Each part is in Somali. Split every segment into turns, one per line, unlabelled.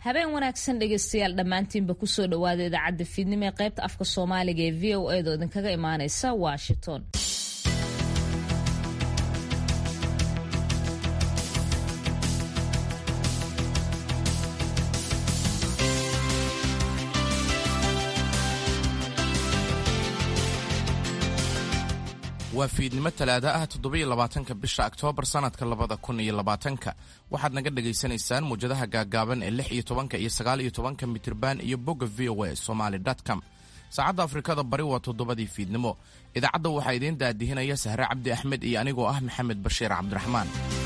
habeen wanaagsan dhegeystayaal dhammaantiinba kusoo dhawaada idaacadda fiidnimo ee qaybta afka soomaaliga ee v o edo idinkaga imaaneysa washington
waa fiidnimo talaada ah toddobiyo labaatanka bisha oktoobar sannadka labada kun iyo labaatanka waxaad naga dhagaysanaysaan muwjadaha gaaggaaban ee lix iyo tobanka iyo sagaal iyo tobanka mitirban iyo bogga v o a somaly com saacadda afrikada bari waa toddobadii fiidnimo idaacadda waxaa idiin daadihinaya sahre cabdi axmed iyo anigoo ah maxamed bashiir cabdiraxmaan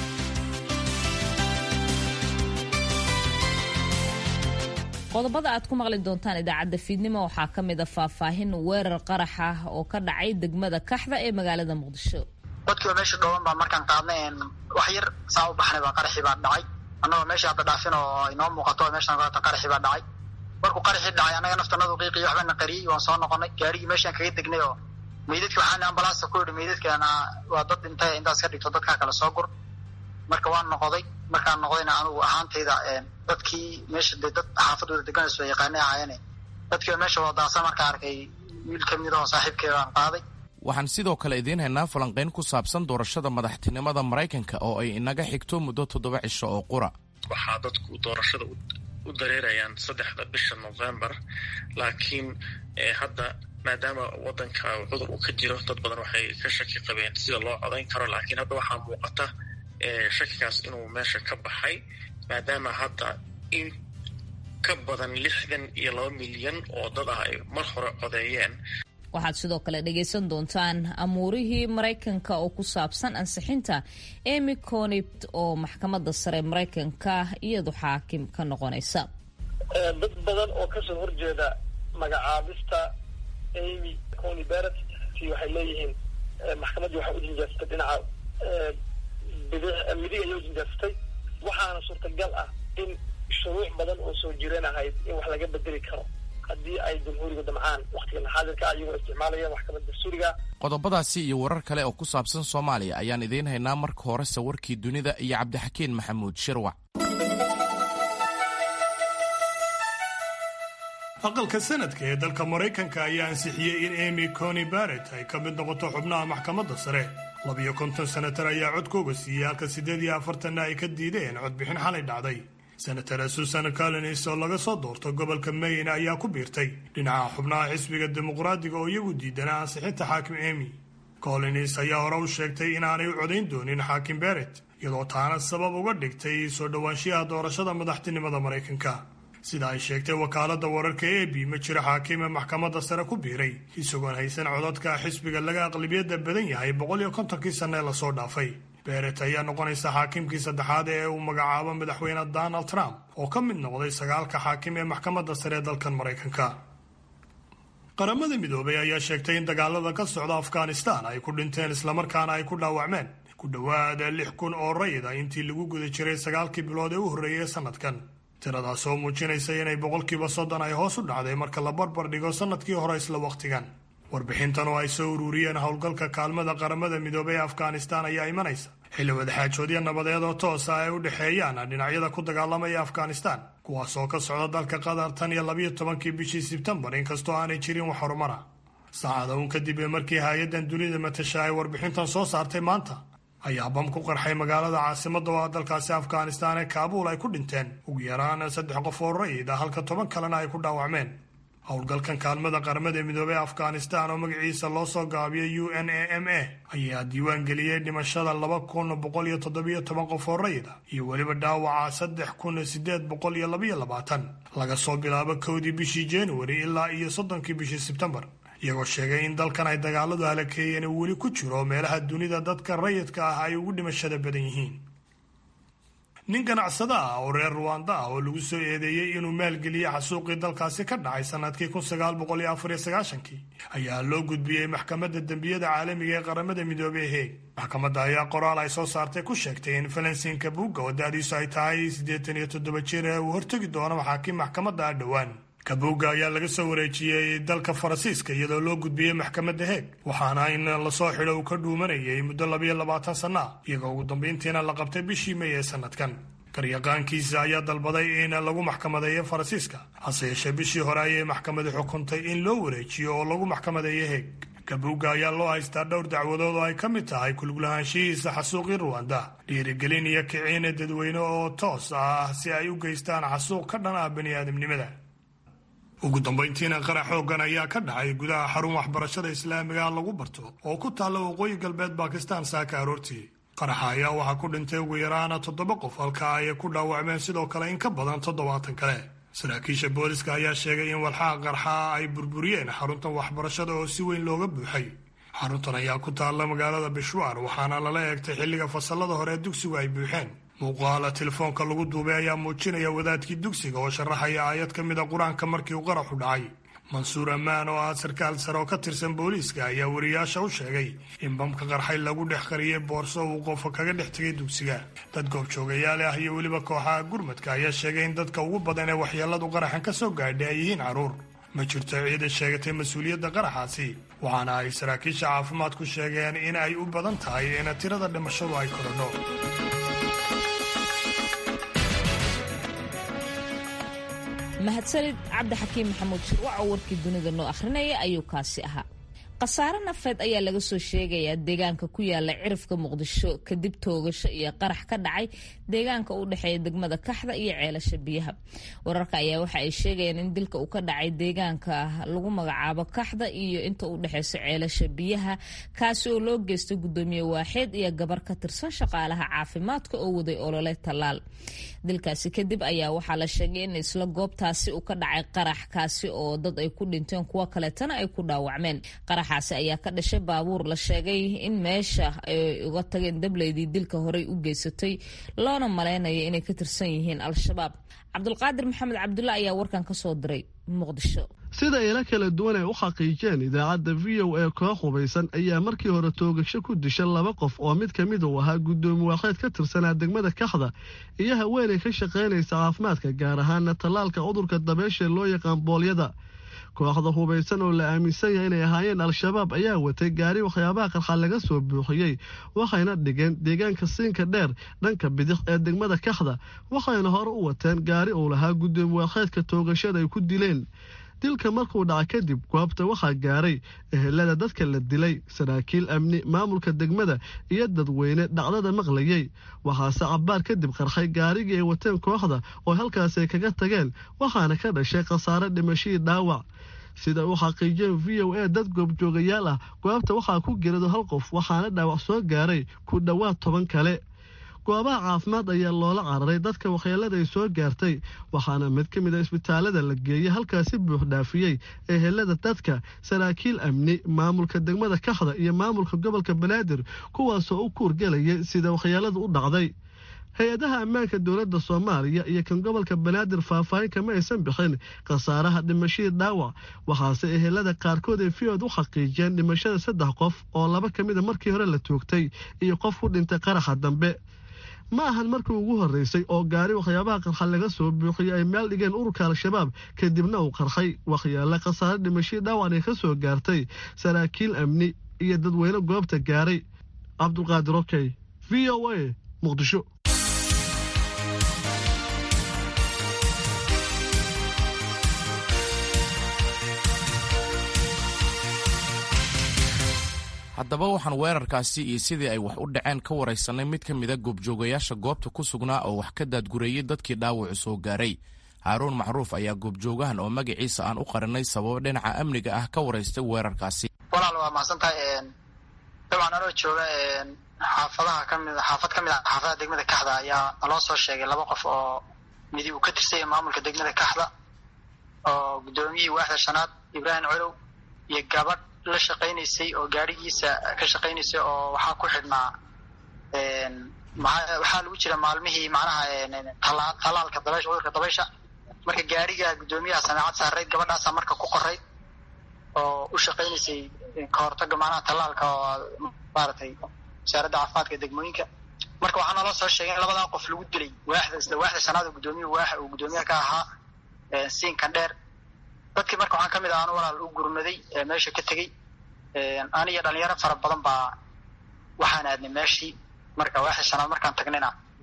qodobada aad ku maqli doontaan idaacadda fiidnimo waxaa ka mid a faahfaahin weerar qarax ah oo ka dhacay degmada kaxda ee magaalada muqdisho
dadkiiba meesha dhooban baa markaan qaadnay wax yar saa u baxnay baa qaraxii baa dhacay annagoo meesha hadda dhaafin oo inoo muuqato meeshaan qaata qaraxii baa dhacay markuu qaraxii dhacay annaga naftanadu qiiqiyo waxbana qariyey waan soo noqonay gaarigii meeshaan kaga degnay oo meydadki waxaan ambalaasta ku yidhi meydadkana waa dad dhintay intaas ka dhigto dadkaa kale soo gur marka waan noqoday markaan noqdayna anugu ahaantayda dadkii meesha de dad xaafadooda deganayso yaqaanay ahaayeen dadkiiba meesha wadaasa markaa arkay wiil ka mid oo saaxiibkeeda aan qaaday
waxaan sidoo kale idiin haynaa falanqayn ku saabsan doorashada madaxtinimada maraykanka oo ay inaga xigto muddo toddoba cisho oo qura
waxaa dadku doorashada u dareerayaan saddexda bisha november laakiin hadda maadaama wadanka cudur uu ka jiro dad badan waxay ka shaki qabeen sida loo codayn karo laakiin hadda waxaa muuqata shakigaas inuu meesha ka baxay maadaama hadda in ka badan lixdan iyo laba milyan oo dad ah ay mar hore codeeyeen
waxaad sidoo kale dhegaysan doontaan amuurihii maraykanka oo ku saabsan ansixinta emy conipt oo maxkamadda sare maraykanka iyadu xaakim ka noqonaysa
dad badan oo kasoo horjeeda magacaabista amy cony beret waxay leeyihiin maxkamaddii waxay u jinjaarsatay dhinaca midig ayay u jinjaarsatay waxaana suurtagal ah in shuruuc badan oo soo jireen ahayd in wax laga bedeli karo haddii ay jamhuuriga damcaan wakhtigan xaadirka ah iyagoo isticmaalaya maxkamadda dastuuriga
qodobadaasi iyo warar kale oo ku saabsan soomaaliya ayaan idiin haynaa marka horese warkii dunida iyo cabdixakiin maxamuud shirwac
aqalka sanadka ee dalka maraykanka ayaa ansixiyey in emy cony barrett ay ka mid noqoto xubnaha maxkamadda sare labiyo konton senatar ayaa codkooga siiyey halka siddeed iyo afartanna ay ka diideen codbixin xalay dhacday senatara susan collins oo laga soo doorto gobolka maine ayaa ku biirtay dhinaca xubnaha xisbiga dimuqraadiga oo iyagu diidanaa ansixinta xaakim emy collins ayaa hore u sheegtay inaanay u codayn doonin xaakim beret iyadoo taana sabab uga dhigtay soo dhowaanshiyaha doorashada madaxtinimada maraykanka sida ay sheegtay wakaaladda wararka e b ma jiro xaakime maxkamadda sare ku biiray isagoon haysan codadka xisbiga laga aqlabiyadda badan yahay boqol iyo kontonkii sanne ee lasoo dhaafay beret ayaa noqonaysa xaakimkii saddexaad ee uu magacaabo madaxweyne donald trump oo ka mid noqday sagaalka xaakim ee maxkamadda sare ee dalkan maraykanka qaramada midoobay ayaa sheegtay in dagaalada ka socda afghanistan ay ku dhinteen islamarkaana ay ku dhaawacmeen ku dhowaada lix kun oo rayid ah intii lagu guda jiray sagaalkii bilood ee u horreeyay sanadkan tiradaas oo muujinaysa inay boqolkiiba soddon ay hoos u dhacday marka la barbar dhigo sannadkii hore isla wakhtigan warbixintan oo ay soo ururiyeen howlgalka kaalmada qaramada midoobay ee afghanistan ayaa imanaysa xilli wadaxaajoodyo nabadeed oo toosa ay u dhexeeyaan dhinacyada ku dagaalamaya afghanistan kuwaas oo ka socda dalka qatar tan iyo labiyo tobankii bishii sebtembar inkastoo aanay jirin wax horumara saacada uun kadib ee markii hay-addan dunida matasha ay warbixintan soo saartay maanta ayaa bam ku qarxay magaalada caasimadda oo ah dalkaasi afghanistan ee kaabuul ay ku dhinteen ugu yaraan saddex qof oo rayid ah halka toban kalena ay ku dhaawacmeen howlgalkan kaalmada qaramada midoobey afghanistan oo magaciisa loo soo gaabiyay u n a m a ayaa diiwaan geliyey dhimashada laba kun boqol iyo toddobiyo toban qof oo rayid ah iyo weliba dhaawaca saddex kun sideed boqol iyo labayo labaatan laga soo bilaabo kowdii bishii januari ilaa iyo soddonkii bishii sebtembar iyagoo sheegay in dalkan ay dagaaladu halakeeyeen uu weli ku jiro meelaha dunida dadka rayidka ah ay ugu dhimashada badan yihiin nin ganacsada ah oo reer ruwanda ah oo lagu soo eedeeyey inuu maalgeliyey xasuuqii dalkaasi ka dhacay sannadkii kun sagaal boqol iyo afar iyo sagaashankii ayaa loo gudbiyey maxkamadda dembiyada caalamiga ee qaramada midoobey heeg maxkamadda ayaa qoraal ay soo saartay ku sheegtay in falansinka buugga oo da-diisu ay tahay siddeetan iyo toddoba jir ee uu hortegi doono maxaakiim maxkamadda ah dhowaan kabuugga ayaa laga soo wareejiyey dalka faransiiska iyadoo loo gudbiyey maxkamadda heeg waxaana in lasoo xidho uu ka dhuumanayay muddo labayo labaatan sanno ah iyagoo ugu dambayntiina la qabtay bishii may ee sanadkan garyaqaankiisa ayaa dalbaday in lagu maxkamadeeyo faransiiska hase yeeshee bishii hore ayay maxkamadi xukuntay in loo wareejiyo oo lagu maxkamadeeyo heeg gabuugga ayaa loo haystaa dhowr dacwadood oo ay ka mid tahay kuluglahaanshihiisa xasuuqii ruwanda dhiirigelin iyo kiciina dadweyne oo toos ah si ay u geystaan xasuuq ka dhan ah bani aadamnimada ugu dambayntiina qarax xooggan ayaa ka dhacay gudaha xarun waxbarashada islaamiga lagu barto oo ku taalla waqooyi galbeed bakistan saaka aroortii qaraxa ayaa waxaa ku dhintay ugu yaraana toddoba qof halka ay ku dhaawacmeen sidoo kale in ka badan toddobaatan kale saraakiisha booliska ayaa sheegay in walxaha qarxa ay burburiyeen xaruntan waxbarashada oo si weyn looga buuxay xaruntan ayaa ku taalla magaalada bishwaar waxaana lala eegtay xilliga fasallada hore dugsigu ay buuxeen muuqaala telefoonka lagu duubay ayaa muujinaya wadaadkii dugsiga oo sharaxaya aayad ka mid a qur-aanka markii uu qaraxu dhacay mansuur ammaan oo ah sarkaal sare oo ka tirsan booliiska ayaa wariyaasha u sheegay in bamka qarxay lagu dhex qariyey boorso uu qofa kaga dhex tegay dugsiga dad goobjoogayaal ah iyo weliba kooxaha gurmadka ayaa sheegay in dadka ugu badan ee waxyeelladu qaraxan ka soo gaadhay ay yihiin carruur ma jirto ciida sheegatay mas-uuliyadda qaraxaasi waxaana ay saraakiisha caafimaadku sheegeen in ay u badan tahay in tirada dhimashadu ay korodho
mahadsanid cabdixakiim maxamuud shirwac oo warkii dunida noo akhrinaya ayuu kaasi ahaa khasaare nafeed ayaa laga soo sheegayaa deegaanka ku yaala cirifka muqdisho kadib toogasho iyo qarax ka dhacay deegaanka u dhexeeya degmada kaxda iyo ceelasha biyaha wararka ayaa waxa ay sheegayaan in dilka uu ka dhacay deegaanka lagu magacaabo kaxda iyo inta u dhexeysa ceelasha biyaha kaasi oo loo geystay gudoomiye waaxeed iyo gabar ka tirsan shaqaalaha caafimaadka oo waday olole tallaal dilkaasi kadib ayaa waxaa la sheegay in isla goobtaasi uu ka dhacay qarax kaasi oo dad ay ku dhinteen kuwo kaleetana ay ku dhaawacmeen qaraxaasi ayaa ka dhashay baabuur la sheegay in meesha ay uga tageen dableydii dilka horey u geysatay loona malaynaya inay ka tirsan yihiin al-shabaab cabdulqaadir maxamed cabdulle ayaa warkan ka soo diray muqdisho
sida ila kala duwan ay u xaqiijeen idaacadda v o a koox hubaysan ayaa markii hore toogasho ku disha laba qof oo mid ka mid uu ahaa guddoomi waaxeed ka tirsanaa degmada kaxda iyo haweenay ka shaqaynaysa caafimaadka gaar ahaana tallaalka cudurka dabeesha loo yaqaan boolyada kooxda hubaysan oo la aaminsan yahay inay ahaayeen al-shabaab ayaa watay gaari waxyaabaha qarxa laga soo buuxiyey waxayna dhigeen deegaanka siinka dheer dhanka bidix ee degmada kaxda waxayna hore u wateen gaari uu lahaa guddoomi waaxeedka toogashada ay ku dileen dilka markuu dhaca kadib goobta waxaa gaaray ehelada dadka la dilay saraakiil amni maamulka degmada iyo dadweyne dhacdada maqlayey waxaase cabbaar kadib qarxay gaarigii ay wateen kooxda oo halkaas ay kaga tageen waxaana ka dhashay khasaare dhimashadii dhaawac sida uu xaqiijiyeen v o a dad goobjoogayaal ah goobta waxaa ku gerado hal qof waxaana dhaawac soo gaaray ku dhowaad toban kale goobaha caafimaad ayaa loola cararay dadka waxyeelada ay soo gaartay waxaana mid ka mid a isbitaalada la geeyey halkaasi buux dhaafiyey ehelada dadka saraakiil amni maamulka degmada kaxda iyo maamulka gobolka banaadir kuwaasoo u kuurgelayay sida waxyeeladu u dhacday hay-adaha ammaanka dowladda soomaaliya iyo kan gobolka banaadir faahfaahin kama aysan bixin khasaaraha dhimashadii dhaawac waxaase ehelada qaarkood ay fiyood u xaqiijiyeen dhimashada saddex qof oo laba ka mida markii hore la toogtay iyo qof ku dhintay qaraxa dambe ma ahan markii ugu horreysay oo gaari waxyaabaha qarxa laga soo buuxiyey ay meel dhigeen ururka al-shabaab kadibna uu qarxay waxyaale khasaare dhimashadii dhaawac ay ka soo gaartay saraakiil amni iyo dadweyne goobta gaaray cabdulqaadir okey v o a muqdisho
haddaba waxaan weerarkaasi iyo sidii ay wax u dhaceen ka waraysanay mid ka mida goobjoogayaasha goobta ku sugnaa oo wax ka daadgureeyey dadkii dhaawacu soo gaaray haaruun macruuf ayaa goobjoogahan oo magaciisa aan u qarinay sababo dhinaca amniga ah ka waraystay weerarkaasi
walaal waa mahadsan tahay dabcan anoo jooga xaafadaha kami xaafad ka mid a xaafadaha degmada kaxda ayaa naloo soo sheegay laba qof oo midi uu ka tirsanya maamulka degmada kaxda oo guddoomiyihii waaxda shanaad ibraahim colow iyo gabadh la shaqaynaysay oo gaarigiisa ka shaqaynaysay oo waxaa ku xidhnaa waxaa lagu jira maalmihii macnaha talaalka dabaysha cudurka dabaysha marka gaariga guddoomiyaha sameecad saarayd gabadhaasaa marka ku qorayd oo u shaqaynaysay kahortaga macnaha talaalka oo maaragtay wasaaradda caafimaadka degmooyinka marka waxaa naloo soo sheegay in labadaa qof lagu dilay waaxda isla waaxda shanaad oo guddoomiya waaxa uu guddoomiyaha ka ahaa siinkan dheer dadkii marka waxaan ka mid ah anu walaal u gurmaday meesha ka tegey aniyo dhalinyaro fara badan baa waxaan aadnay meeshii marka waaxda shanaad markaan tagnayna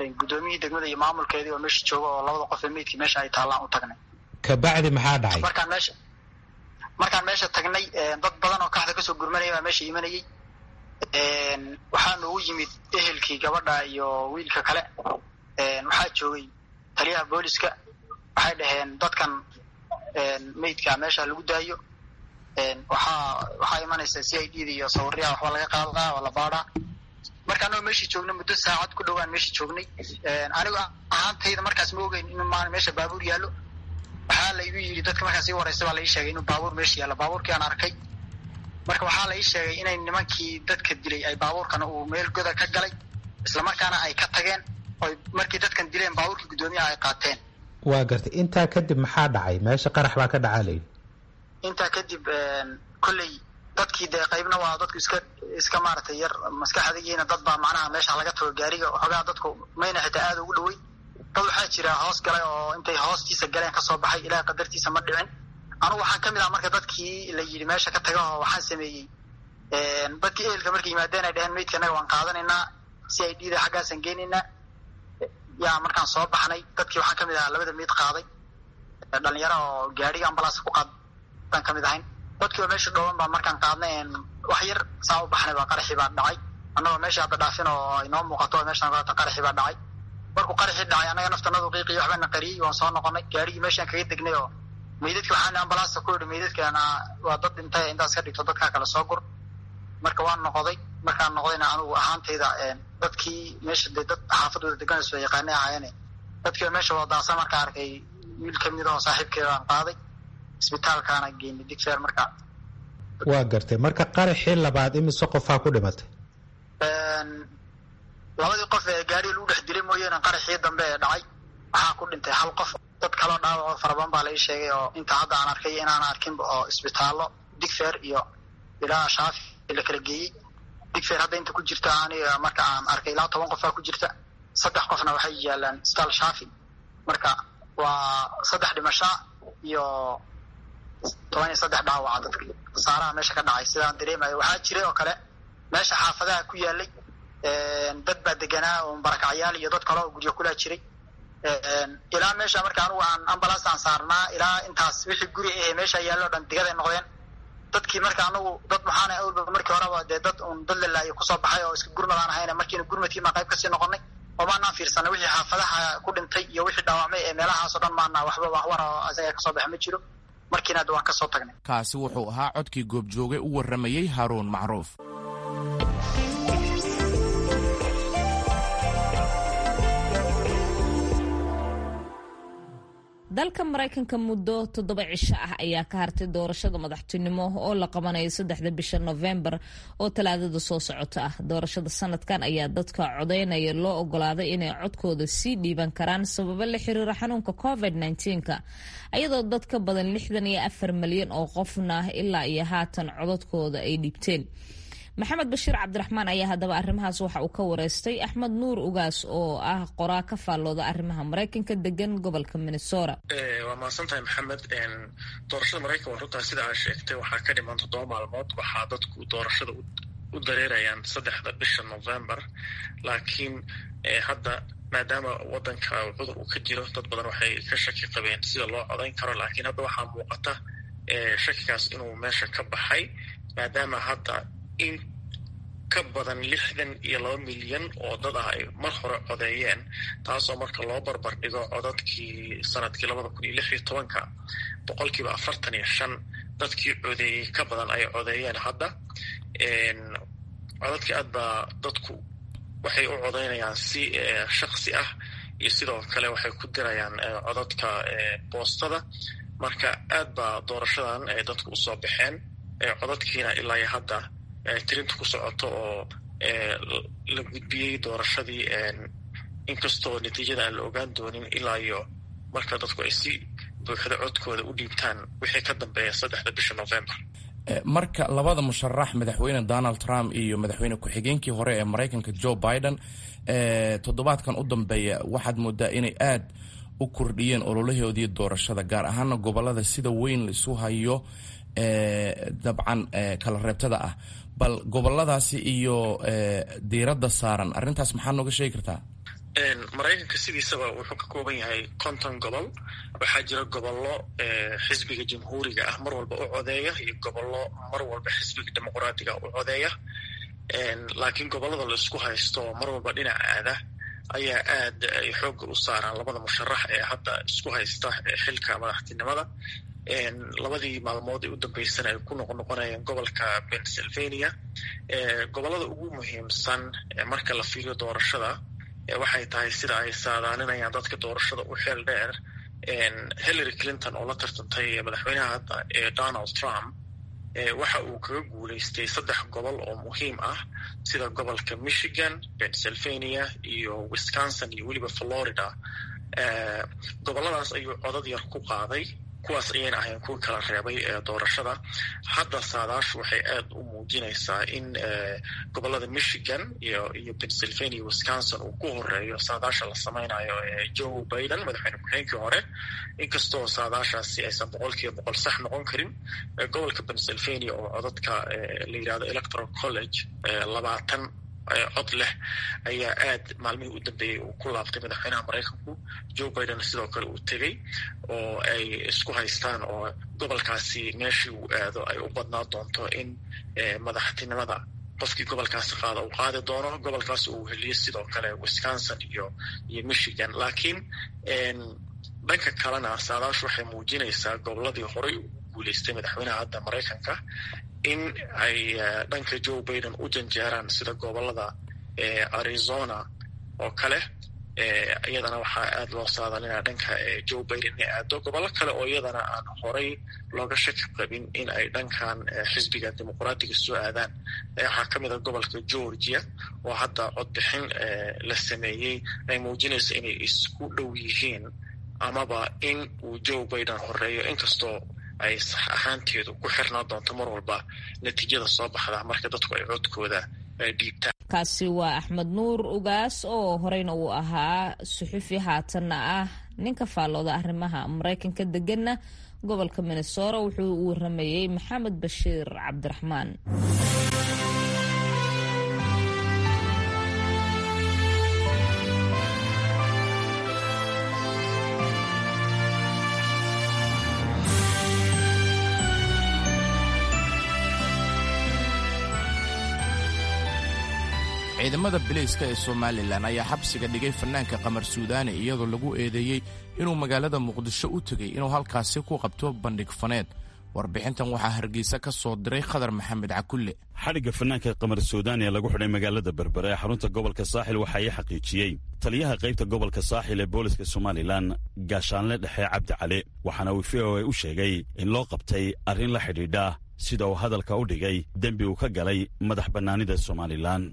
guddoomiyihii degmada iyo maamulkeedii oo meesha jooga oo labada qof ee meydkii meesha ay taallaan u tagnay
kabacdi maxaa dhacay
markaan meesha markaan meesha tagnay dad badan oo kaxda kasoo gurmanaya baa meesha imanayay waxaa noogu yimid ehelkii gabadha iyo wiilka kale waxaa joogay taliyaha booliska waxay dhaheen dadkan meydka meesha lagu daayo waxaa waxaa imanaysa c i d da iyo sawiryaha waxba laga qaadaa oo la baadhaa marka anagoo meeshii joognay muddo saacad ku dhowaan meeshii joognay anigu ahaantayda markaas ma ogeyn in maan meesha baabuur yaallo waxaa la igu yidhi dadka markaas ii wareysa baa la ii sheegay inuu baabuur meesha yaallo baabuurkii aan arkay marka waxaa la ii sheegay inay nimankii dadka dilay ay baabuurkana uu meel goda ka galay islamarkaana ay ka tageen oy markii dadkan dileen baabuurkii guddoomiyaha ay qaateen
waa gartay intaa kadib maxaa dhacay meesha qarax baa ka dhacaa layidhi
intaa kadib kolley dadkii dee qaybna waa dadku iska iska maaragtay yar maskaxdigiina dad baa macnaha meesha laga tago gaariga xoogaa dadku mayna xitaa aada ugu dhoweyn dad waxaa jira hoos galay oo intay hoostiisa galeen kasoo baxay ilaah qadartiisa ma dhicin anugu waxaan kamid ah marka dadkii la yidhi meesha ka taga oo waxaan sameeyey dadkii ehelka markay yimaadeen ay dheheen meydka annaga waan qaadanaynaa c i d da xaggaasaan geenaynaa yaa markaan soo baxnay dadkii waxaan kamid ahaa labada meyd qaaday dhalinyaro oo gaariga ambalaas ku qaad baan kamid ahayn dadkii oo meesha dhooban baa markaan qaadnay wax yar saa u baxnay baa qaraxii baa dhacay annagoo meesha hadda dhaafin oo inoo muuqato meeshaan kaata qaraxii baa dhacay markuu qaraxii dhacay annaga naftanadu qiiqiyo waxbana qariyey waan soo noqonay gaarigii meeshaan kaga degnay oo meydadki waxaan ambalaasta ku yidhi meydadkana waa dad dhintay intaas ka dhigto dadkaa kale soo gur marka waan noqday markaan noqdayna anigu ahaantayda dadkii meesha dee dad xaafadooda deganayso yaqaanay ahaayeen dadkii meesha wadaasa markaa arkay wiil kamid oo saaxiibkeedaan qaaday isbitaalkaana geynay digfeer marka
waa gartay marka qaraxii labaad imise qofaa ku dhimatay
labadii qof ee gaariga lagu dhex dilay mooyaane qaraxii dambe ee dhacay waxaa ku dhintay hal qof dad kaloo dhaawacoo farabadan baa la ii sheegay oo inta hadda aan arkay inaan arkinba oo isbitaallo digfeer iyo ilaa shaafi la kala geeyey digfeer hadda inta ku jirta aniga marka aan arkay ilaa toban qofaa ku jirta saddex qofna waxay yaalaan isbitaal shaafi marka waa saddex dhimashaa iyo toban iyo saddex dhaawaca dadka khasaaraha meesha ka dhacay sidaan dareemayo waxaa jiray oo kale meesha xaafadaha ku yaalay dad baa deganaa oo barakacyaal iyo dad kale oo guryo kulaa jiray ilaa meesha marka anugu aan ambalaas aan saarnaa ilaa intaas wixii guri ahe meesha yaallo o dhan digaday noqdeen dadkii marka anagu dad maxaana awalba markii horeba dee dad un dad lalaayo kusoo baxay oo iska gurmadaan ahayna markiina gurmadkii maa qayb kasii noqonay oo maanaan fiirsanay wixii xaafadaha ku dhintay iyo wixii dhaawacmay ee meelahaas oo dhan maana waxba waxwar oo isaga kasoo baxa ma jiro markiina hadda waan kasoo tagnay
kaasi wuxuu ahaa codkii goobjooge u warramayey haaruun macruuf
dalka maraykanka muddo toddoba cisho ah ayaa ka hartay doorashada madaxtinimo oo la qabanayo saddexda bisha nofembar oo talaadada soo socota ah doorashada sanadkan ayaa dadka codeynaya loo ogolaaday inay codkooda sii dhiiban karaan sababo la xiriira xanuunka covid -19ka ayadoo dad ka badan lixdan iyo afar malyan oo qofna ilaa iyo haatan codadkooda ay dhiibteen maxamed bashiir cabdiraxmaan ayaa haddaba arrimahaas waxa uu ka wareystay axmed nuur ugaas oo ah qoraa ka faallooda arrimaha maraykanka degan gobolka minnesota
waa mahadsan tahay maxamed doorashada maraykan waa runtaa sida aa sheegtay waxaa ka dhiman toddoba maalmood waxaa dadku doorashada u dareerayaan saddexda bisha november laakiin hadda maadaama wadanka cudur uu ka jiro dad badan waxay ka shaki qabeen sida loo codayn karo laakiin hadda waxaa muuqata shakigaas inuu meesha ka baxay maadaama hadda in ka badan lixdan iyo laba milyan oo dad ah ay mar hore codeeyeen taasoo marka loo barbar dhigo codadkii sanadkii labada kun iyo lix iyo tobanka boqolkiiba afartan iyo shan dadkii codeeyey ka badan ay codeeyeen hadda codadkii aad baa dadku waxay u codeynayaan si shaksi ah iyo sidoo kale waxay ku dirayaan codadka boostada marka aad baa doorashadan ay dadku usoo baxeen codadkiina ilaa iyo hadda tirinta ku socoto oo la gudbiyey doorashadii inkastoo natiijada aan la ogaan doonin ilaa iyo marka dadku ay si buuxda codkooda u dhiibtaan wixii ka dambeeya saddexda bisha november
marka labada musharax madaxweyne donald trump iyo madaxweyne ku-xigeenkii hore ee maraykanka joe biden toddobaadkan u dambeeya waxaad moodaa inay aad u kordhiyeen ololahoodii doorashada gaar ahaana gobolada sida weyn laisu hayo dabcan kala reebtada ah bal goboladaasi iyo diiradda saaran arrintaas maxaa nooga sheegi kartaa
maraykanka sidiisaba wuxuu ka kooban yahay konton gobol waxaa jira gobollo xisbiga jamhuuriga ah mar walba u codeeya iyo gobollo mar walba xisbiga dimuqraadiga u codeeya laakiin gobollada la isku haysto mar walba dhinac aada ayaa aad ay xoogga u saaraan labada musharax ee hadda isku haysta xilka madaxtinimada labadii maalmood ee u dambeysana ay ku noqonoqonayeen gobolka pennsylvania gobollada ugu muhiimsan marka la fiiriyo doorashada waxay tahay sida ay saadaalinayaan dadka doorashada u xeel dheer hillary clinton oo la tartantay madaxweynaha hadda ee donald trump waxa uu kaga guulaystay saddex gobol oo muhiim ah sida gobolka michigan pennsylvania iyo wisconsin iyo weliba florida gobolladaas ayuu codad yar ku qaaday kuwaas ayayna ahayn kuwa kala reebay ee doorashada hadda saadaashu waxay aad u muujinaysaa in gobollada michigan iyo iyo pennsylvania wisconsin uu ku horeeyo saadaasha la samaynayo ee joe biden madaxweyne ku-xigeenkii hore inkastoo saadaashaasi aysan boqol kiiba boqol sax noqon karin gobolka pennsylvania oo codadka la yidhahdo electoral college labaatan cod leh ayaa aad maalmihii u dambeeyey uu ku laabtay madaxweynaha maraykanku joe biden sidoo kale uu tegey oo ay isku haystaan oo gobolkaasi meeshii uu aado ay u badnaa doonto in madaxtinimada qofkii gobolkaasi qaada uu qaadi doono gobolkaas uu heliyo sidoo kale wisconsin iyo iyo michigan laakiin dhanka kalena saadaashu waxay muujinaysaa goboladii horey ugu guuleystay madaxweynaha hadda maraykanka in ay dhanka joe biden u janjeeraan sida gobolada arizona oo kale iyadana waxaa aad loo saadalinaya dhanka joe biden inay aado gobollo kale oo iyadana aan horey looga shaki qabin in ay dhankan xisbiga dimuqraadiga soo aadaan waxaa ka mid a gobolka georgia oo hadda codbixin la sameeyey ay muujinayso inay isku dhow yihiin amaba in uu joe biden horeeyo inkastoo ay sax ahaanteedu ku xirnaa doonto mar walba natiijada soo baxda marka dadku ay codkooda dhiibtaan
kaasi waa axmed nuur ugaas oo horeyna uu ahaa suxufi haatanna ah ninka faallooda arrimaha maraykanka deganna gobolka minnesora wuxuu u waramayey maxamed bashiir cabdiraxmaan
ciidamada bilayska ee somalilan ayaa xabsiga dhigay fanaanka qamar suudaani iyadoo lagu eedeeyey inuu magaalada muqdisho u tegey inuu halkaasi ku qabto bandhig faneed warbixintan waxaa hargeysa ka soo diray khadar maxamed cakulle
xadhigga fanaanka qamar suudaani ee lagu xidhay magaalada berbere ee xarunta gobolka saaxil waxaa ii xaqiijiyey taliyaha qaybta gobolka saaxil ee booliska somalilan gaashaanle dhexe cabdi cali waxaana uu v o a u sheegay in loo qabtay arrin la xidhiidha sida uu hadalka u dhigay dembi uu ka galay madax bannaanida somalilan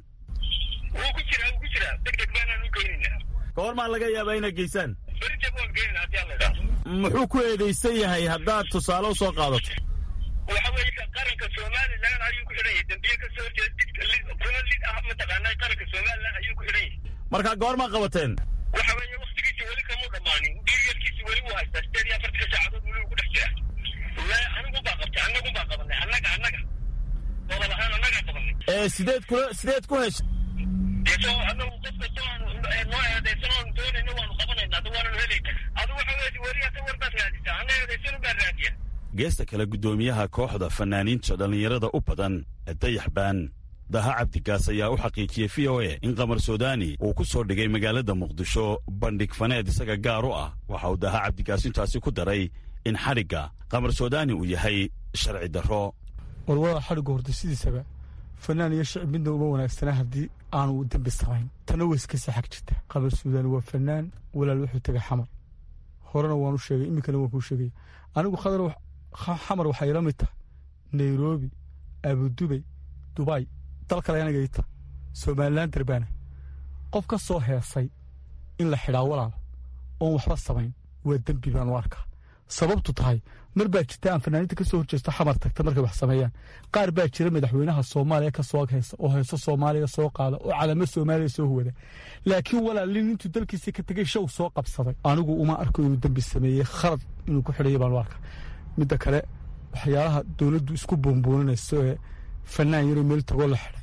wuu ku jiraa wuu ku jiraa degdeg baanaan u geynayna
goormaa laga yaabaa inay geysaan
berita waan geynayna haddii alla idhaahdo
muxuu ku eedaysan yahay haddaad tusaale u soo qaadato
waxa weeye qaranka somalilan ayuu ku xidhan yahay dembiye ka soo horjeeda didka lid kuna lid ah mataqaanaa qaranka somalilan ayuu ku xidhan yahay
markaa goormaa qabateen
waxa weeye waktigiisi weli kamuu dhammaanin dhiigyarkiisi weli wuu haystaa sideed iyo afartanka saacadood weli uu ku dhex jira le anigu baa qabtay annagu baa qabanay annaga annaga gobol ahaan annagaa qabanay
ee sideed kula sideed ku heshay
deso anagu qof kasta noo eedaysan oon doonayna waanu qabanayna adu waananu helayna adu waxa weeye weriyaa ka warbaad raadisaa ana eedaysanu baa raadiya
geesta kale guddoomiyaha kooxda fanaaniinta dhallinyarada u badan ee dayaxbaan daha cabdigaas ayaa u xaqiijiyey v o a in qamar suudaani uu ku soo dhigay magaalada muqdisho bandhig faneed isaga gaar u ah waxa uu daha cabdigaas intaasi ku daray in xadhigga qamar suudaani uu yahay sharci darro
warwaa xadhiggu horta sidiisaba fanaan iyo shicib midna uma wanaagsana haddii aanu dembi samayn tana way iska saxag jirta qamar suudaani waa fanaan walaal wuxuu tegay xamar horena waanu sheegay iminkana waan kuu sheegaya anigu khadar xamar waxay ila mid tahay nairobi abudubay dubay dal kale anaga ita somalilan darbaana qof ka soo heesay in la xidhaa walaal oon waxba samayn waa dembi baan u arkaa sababtu tahay mar baa jirta aan fanaaniinta ka soo horjeesto xamar tagta markay wax sameeyaan qaar baa jira madaxweynaha soomaaliya ka soo heesa oo heeso soomaaliya soo qaada oo calamo soomaaliya soo huwada laakiin walaalin intuu dalkiisii ka tegay show soo qabsaday anigu uma arko inuu dembi sameeyey khalad inuu ku xidhaya baan u arkaa midda kale waxyaalaha dowladdu isku buunbuuninayso ee fanaan yaroo meel tagoo la xidhay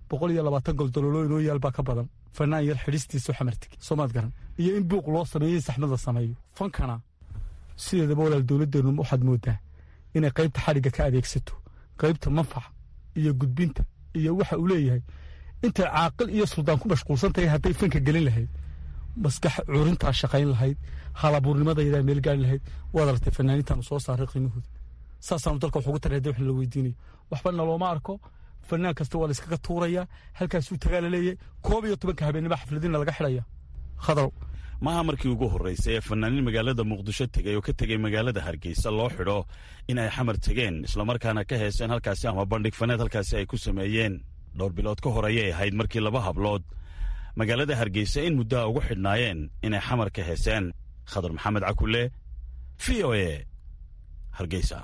boqol iyo labaatan goldololooyin oo yaal baa ka badan fanaan yar xidhistiisu xamartig soomaad garan iyo in buuq loo sameeyo in saxmad la sameeyo fankana sideedaba walaal dowladdeennu waxaad moodaa inay qaybta xadhigga ka adeegsato qaybta manfaca iyo gudbinta iyo waxa uu leeyahay intay caaqil iyo suldaan ku mashquulsan tahay hadday fanka gelin lahayd maskax curintaa shaqayn lahayd halabuurnimadaydaa meel gaari lahayd waad aragtay fanaaniintaanu soo saaray qiimahooda saasaanu dalka wax ugu taray hadii wax la weydiinayo waxba nalooma arko fanaan kasta waa la iskaga tuurayaa halkaasuu tagaa la leeyahay koob iyo tobanka habeenimo xafladina laga xidhaya khadrow
maaha markii ugu horraysay ee fanaaniin magaalada muqdisho tegay oo ka tegey magaalada hargeysa loo xidho in ay xamar tegeen islamarkaana ka heeseen halkaasi ama bandhig faneed halkaasi ay ku sameeyeen dhowr bilood ka hor ayay ahayd markii laba hablood magaalada hargeysa in muddaha ugu xidhnaayeen inay xamar ka heeseen khadar maxamed cakulle v o e hargeysa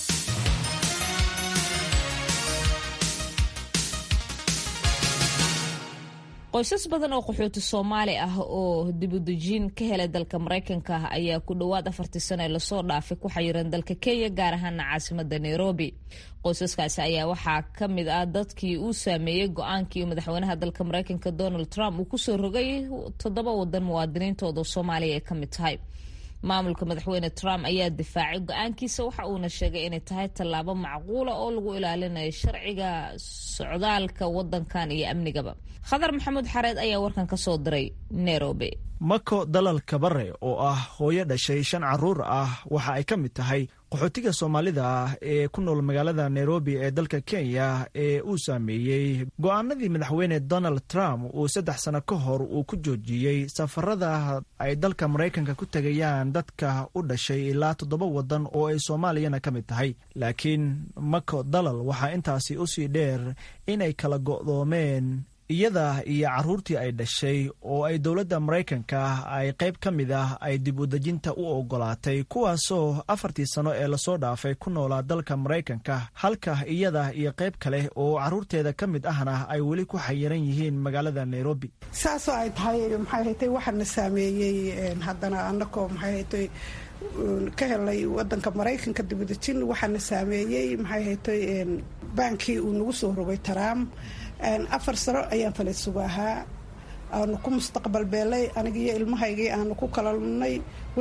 qoysas badan oo qaxooti soomaali ah oo dibudejiin ka helay dalka maraykanka ah ayaa ku dhowaad afartii sano ee lasoo dhaafay ku xayiran dalka kenya gaar ahaana caasimada nairobi qoysaskaasi ayaa waxaa ka mid ah dadkii uu saameeyey go-aankii madaxweynaha dalka maraykanka donald trump uu kusoo rogay toddoba wadan muwaadiniintooda soomaaliya ay ka mid tahay maamulka madaxweyne trump ayaa difaacay go-aankiisa waxa uuna sheegay inay tahay tallaabo macquula oo lagu ilaalinayo sharciga socdaalka wadankan iyo amnigaba khadar maxamuud xareed ayaa warkan ka soo diray nairobi
mako dalal kabare oo ah hooyo dhashay shan caruur ah waxa ay ka mid tahay qaxootiga soomaalida ah ee ku nool magaalada nairobi ee dalka kenya ee uu saameeyey go-aanadii madaxweyne donald trump uu saddex sano ka hor uu ku joojiyey safarada ay dalka maraykanka ku tegayaan dadka u dhashay ilaa toddoba wadan oo ay soomaaliyana ka mid tahay laakiin mako dalal waxaa intaasi usii dheer inay kala go'doomeen iyada iyo caruurtii ay dhashay oo ay dowladda maraykanka ay qayb ka mid ah ay dib u dejinta u ogolaatay kuwaasoo afartii sano ee lasoo dhaafay ku noolaa dalka maraykanka halka iyada iyo qayb kale oo caruurteeda ka mid ahna ay weli ku xayiran yihiin magaalada nairobi
saasoo ay tahay maxay haytay waxaana saameeyey haddana anakoo maxay haytay ka helay wadanka maraykanka dibudejin waxaana saameeyey maxay haytay baankii uu nagu soo rogay trump afar sano ayaan falaysugu ahaa aanu ku mustaqbal beelay aniga iyo ilmahaygii aanu ku kalalnay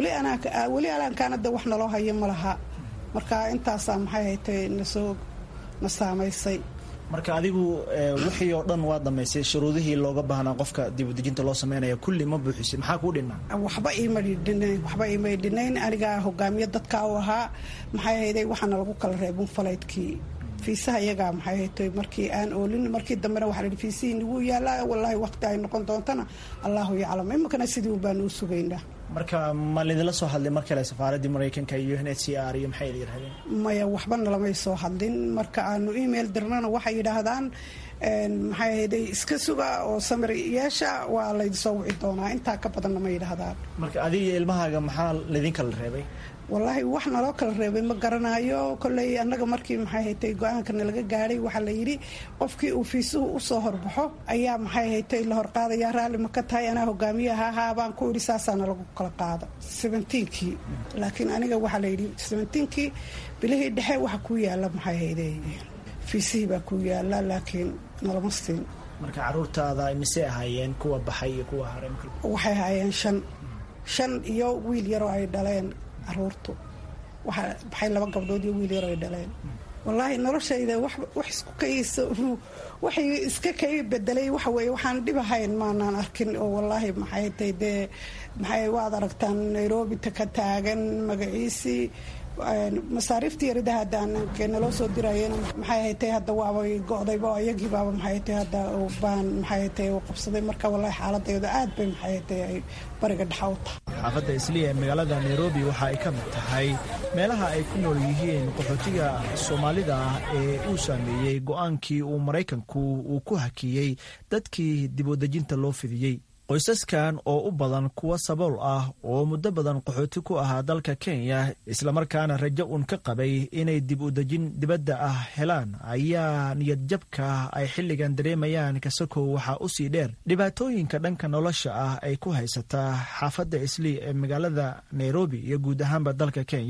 weli alaankaanada wax naloo hayo ma laha marka intaasaa maxay haytay nasoo na saamaysay
marka adigu wixii oo dhan waa dhammaysay shuruudihii looga baahnaa qofka dibudejinta loo sameynaya kulli ma buuxisay maxaa kuu dhinaa
waxba iima dhinayn waxba iima dhinayn anigaa hogaamiye dadka u ahaa maxay hayday waxaana lagu kala reebin falaydkii fiisaha iyagaa maxay haytay markii aan oolin markii dambena waxaa lahi fiisihii nagu yaalaa wallaahi waqti ay noqon doontana allahu yaclam iminkana sidii un baanu u sugaynaa
marka ma lidinla soo hadlay mar kale safaaraddii maraykanka iyo n h c r iyo maxay idin yidhahdeen
maya waxba nalamay soo hadlin marka aanu email dirnana waxay yidhaahdaan maxay hayday iska suga oo samir yeesha waa laydinsoo wici doonaa intaa ka badanna ma yidhaahdaan
marka adiga iyo ilmahaaga maxaa laydin kala reebay
wallaahi wax naloo kala reebay ma garanayo kolley annaga markii maxay haytay go-aankana laga gaadhay waxaa la yidhi qofkii uu fiisuhu usoo horbaxo ayaa maxay haytay la horqaadaya raalli ma ka tahay anaa hogaamiyaha ahaa baan ku idhi saasaana lagu kala qaado seventeenkii laakiin aniga waxaa la yidhi seventeenkii bilihii dhexe waxa kuu yaalla maxay hayday fiisihii baa kuu yaalla laakiin nalama siin
marka caruurtaada misey ahaayeen kuwa baxay iyo kuwa haray
waxay ahaayeen shan shan iyo wiil yaroo ay dhaleen caruurtu waxaa baxay laba gabdhood iyo wiil yar ay dhaleen wallaahi noloshayda wax isku kayso waxay iska kay bedelay waxa weeye waxaan dhib ahayn maanaan arkin oo wallaahi maxay tay dee maxay waad aragtaan nairobi ka taagan magaciisii masaariiftii yarida haddaan naloo soo dirayena maxay haytay hadda waabay go-dayba iyagii baaba maxay haytay hadda baan maxay haytay u qabsaday marka wallahi xaaladayda aad bay maxay haytay ay bariga dhexa u tahay
xaafadda isliya ee magaalada nairobi waxa ay ka mid tahay meelaha ay ku nool yihiin qaxootiga soomaalida ah ee uu saameeyey go-aankii uu maraykanku uu ku hakiyey dadkii dibudejinta loo fidiyey qoysaskan oo u badan kuwa sabool ah oo muddo badan qaxooti ku ahaa dalka kenya islamarkaana rajo uun ka qabay inay dib u dejin dibadda ah helaan ayaa niyadjabka ay xilligan dareemayaan kasakow waxaa usii dheer dhibaatooyinka dhanka nolosha ah ay ku haysataa xaafadda islii ee magaalada nairobi iyo guud ahaanba dalka kenya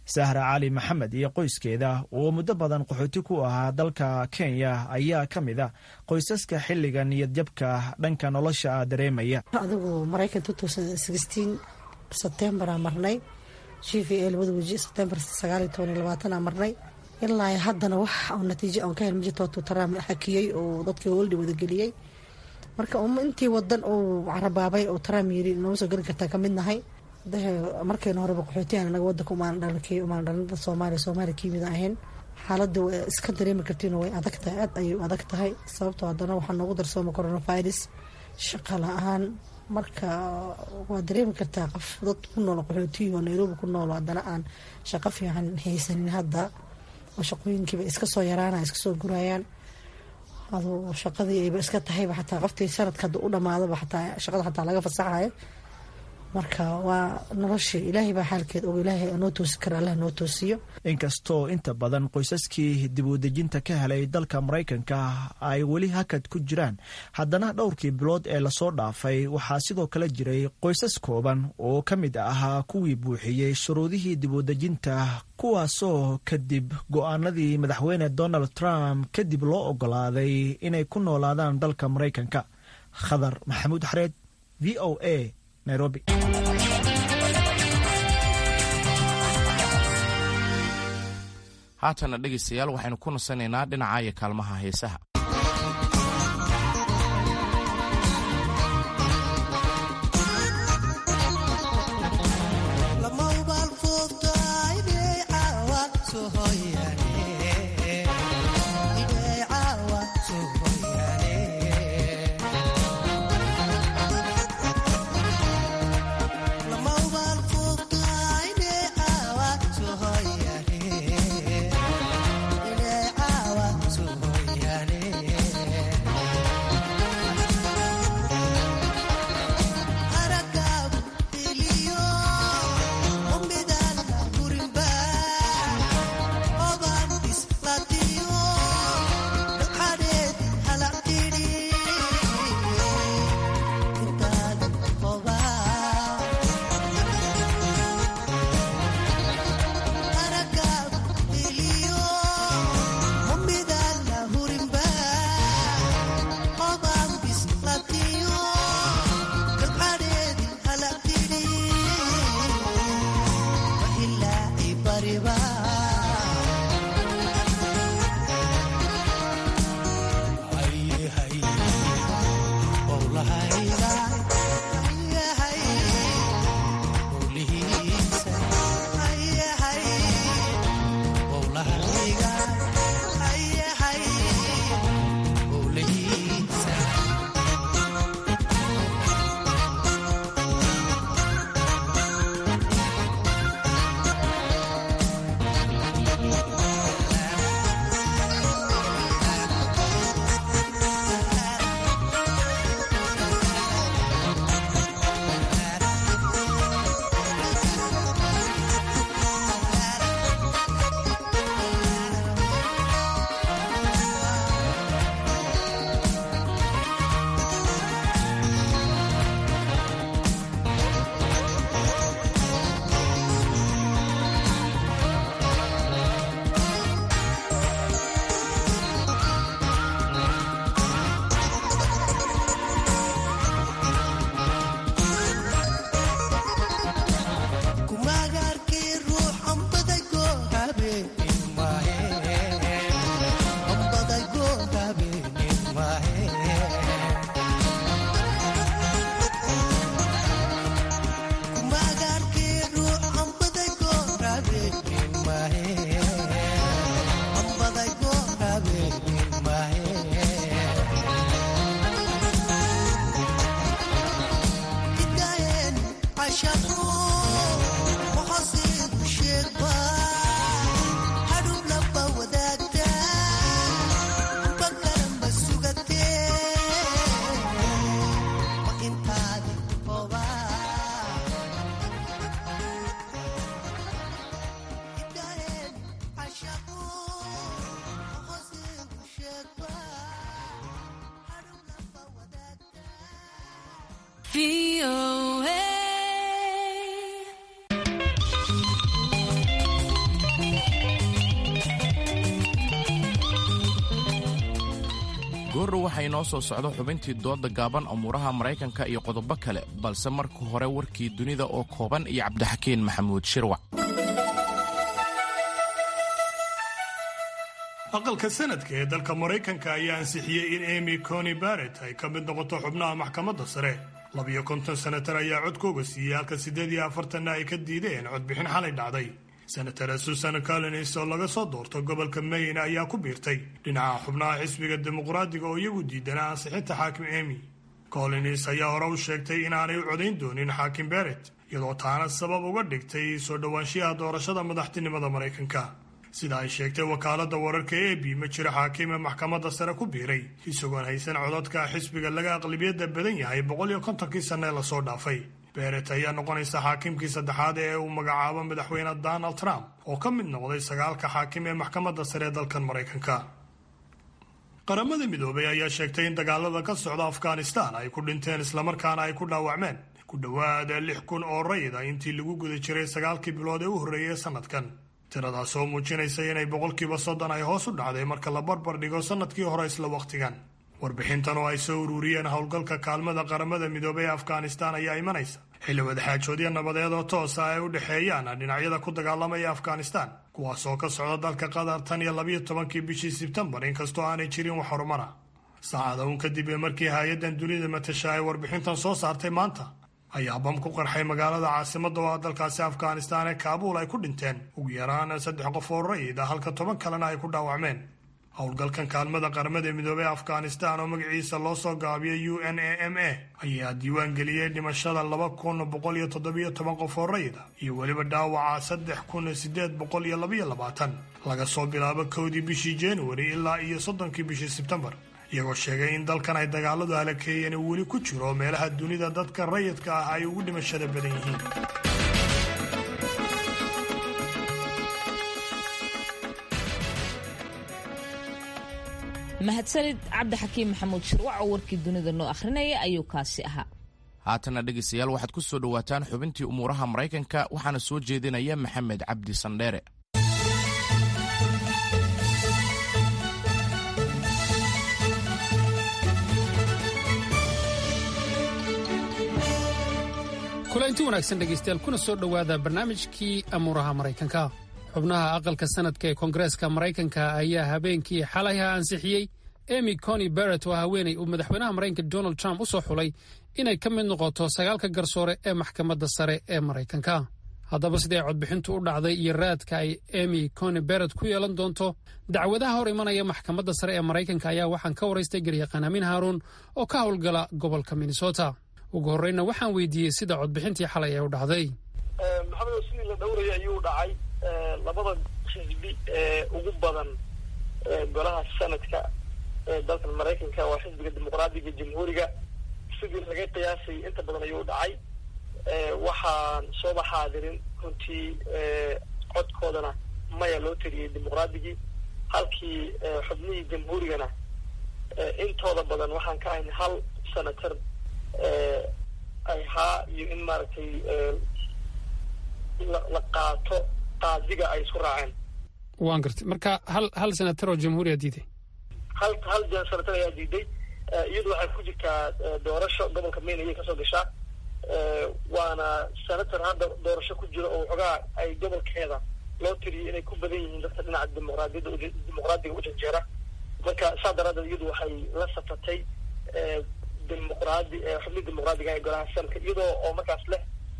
sahra cali maxamed iyo qoyskeeda oo muddo badan qaxooti ku ahaa dalka kenya ayaa ka mid a qoysaska xilliga niyadjabka dhanka nolosha ah dareemaya
adigu maraykan sebtembaraa marnay g v a labada weji sebtembar sagaaliyo toban iyo labaatana marnay ilaa haddana wax oo natiijo aan ka hel majirtootu taraam xakiyey oo dadkii hooldi wadageliyey marka intii wadan uu carabaabay oo taraam yiri nooma soo geli kartaa kamid nahay markayna horeba qaxootiyan anaga wadanka umaan dhalin umaan dhalin dad soomaaliya soomaaliya kiimid ahayn xaaladda waa iska dareemi kartiin way adag tahay aad ayay adag tahay sababtoo haddana waxaa noogu darsooma coronavirus shaqa la-aan marka waa dareemi kartaa qof dad ku nool qaxootiyi oo nairobi ku nool haddana aan shaqo fiican haysanin hadda oo shaqooyinkiiba iska soo yaraana iska soo gurayaan adu shaqadii ayba iska tahayba xataa qoftii sanadka hadda u dhamaadaba xataa shaqada xataa laga fasaxayo marka waa noloshii ilaahay baa xaalkeed og ilaahay noo toosi kara allah noo toosiyo
inkastoo inta badan qoysaskii dib u dejinta ka helay dalka maraykanka ay weli hakad ku jiraan haddana dhowrkii bilood ee lasoo dhaafay waxaa sidoo kale jiray qoysas kooban oo ka mid ahaa kuwii buuxiyey shuruudihii dib u dejinta kuwaasoo kadib go-aanadii madaxweyne donald trump kadib loo ogolaaday inay ku noolaadaan dalka maraykanka khadar maxamuud xareed v o a nairobi
haatana dhegaystayaal waxaynu ku nasanaynaa dhinaca iyo kaalmaha heesaha goordhow waxaa inoo soo socdo xubintii dooda gaaban umuuraha maraykanka iyo qodobo kale balse marka hore warkii dunida oo kooban iyo cabdixakiin maxamuud shirwac
aqalka sanadka ee dalka maraykanka ayaa ansixiyey in emy coni barrett ay ka mid noqoto xubnaha maxkamadda sare labiyo konton senatar ayaa codkooga siiyey halka siddeed iyo afartanna ay ka diideen codbixin xalay dhacday senatara susan collins oo laga soo doorto gobolka maine ayaa ku biirtay dhinaca xubnaha xisbiga dimuqraadiga oo iyagu diidanaa ansixinta xaakim emy collins ayaa hore u sheegtay inaanay u codayn doonin xaakim barrett iyadoo taana sabab uga dhigtay soo dhowaanshiyaha doorashada madaxtinimada maraykanka sida ay sheegtay wakaaladda wararka e b ma jiro xaakiime maxkamadda sare ku biiray isagoon haysan codadka xisbiga laga aqlabiyadda badan yahay boqol iyo kontonkii sanne lasoo dhaafay beret ayaa noqonaysa xaakimkii saddexaad ee uu magacaabo madaxweyne donald trump oo ka mid noqday sagaalka xaakim ee maxkamadda sare ee dalkan maraykanka qaramada midoobay ayaa sheegtay in dagaalada ka socda afghanistan ay ku dhinteen islamarkaana ay ku dhaawacmeen ku dhowaad lix kun oo rayida intii lagu guda jiray sagaalkii bilood ee u horreeyay sanadkan tiradaas oo muujinaysa inay boqolkiiba soddon ay hoos u dhacday marka la barbar dhigo sannadkii hore isla wakhtigan warbixintan oo ay soo ururiyeen howlgalka kaalmada qaramada midoobay ee afghanistan ayaa imanaysa xilli wadaxaajoodyo nabadeed oo toosa ay u dhexeeyaan dhinacyada ku dagaalamaya afghanistan kuwaas oo ka socda dalka qatar tan iyo labiyo tobankii bishii sebtembar inkastoo aanay jirin wax horumara saacada uun kadib ee markii hay-addan dunida matasha ay warbixintan soo saartay maanta ayaa bam ku qarxay magaalada caasimadda oo ah dalkaasi afghanistan ee kaabuul ay ku dhinteen ugu yaraan saddex qof oo rayid ah halka toban kalena ay ku dhaawacmeen howlgalkan kaalmada qaramada midoobey afghanistan oo magaciisa loo soo gaabiyay u n a m a ayaa diiwaan geliyey dhimashada laba kun boqol iyo toddobiyo toban qof oo rayid ah iyo weliba dhaawaca saddex kun sideed boqol iyo labaiyo labaatan laga soo bilaabo kowdii bishii januari ilaa iyo soddonkii bishii sebtembar iyagoo sheegay in dalkan ay dagaaladu halakeeyeen uu weli ku jiro meelaha dunida dadka rayidka ah ay ugu dhimashada badan yihiin
mahadsanid cabdixakiim maxamuud shirwac oo warkii dunida noo akhrinaya ayuu kaasi ahaa
haatana dhegaystayaal waxaad ku soo dhowaataan xubintii umuuraha maraykanka waxaana soo jeedinaya maxamed cabdi sandheere
kulanti wanaagsan dhegaystayaal kuna soo dhowaada barnaamijkii amuuraha maraykanka xubnaha aqalka sanadka ee koongareeska maraykanka ayaa habeenkii xalayha ansixiyey emy coni barrett oo haweenay uu madaxweynaha maraykanka donald trump u soo xulay inay ka mid noqoto sagaalka garsoore ee maxkamadda sare ee maraykanka haddaba siday codbixintu u dhacday iyo raadka ay emy coni barrett ku yeelan doonto dacwadaha hor imanaya maxkamadda sare ee maraykanka ayaa waxaan ka waraystay garyaqaan amiin haaruun oo ka howlgala gobolka minnesota ugu horreyna waxaan weydiiyey sida codbixintii xalay ee u dhacday
maxamed sidii la dhowrayay ayuu dhacay labada xisbi ee ugu badan golaha sanadka ee dalkan maraykanka waa xisbiga dimuqraadiga jamhuuriga sidii laga qiyaasay inta badan ayuu dhacay waxaan sooba xaadirin runtii codkoodana maya loo teliyey dimuqraadigii halkii xubnihii jamhuurigana intooda badan waxaan ka ahayn hal senator ay haa iyo in maaragtay la qaato qaadiga ay isku raaceen
waan gartay marka hal hal senator oo jamhuuriya diiday
hal hal senator ayaa diiday iyadu waxay ku jirtaa doorasho gobolka maine ayay kasoo gashaa waana senator hadda doorasho ku jiro oo waxoogaa ay gobolkeeda loo tiriyay inay ku badan yihiin dadka dhinaca dimuqraadiyadda dimuqraadiga u janjeera marka saa daraadeed iyadu waxay la safatay dimuqraadi xubnihi dimuqraadiga ee golaha sanadka iyadoo oo markaas leh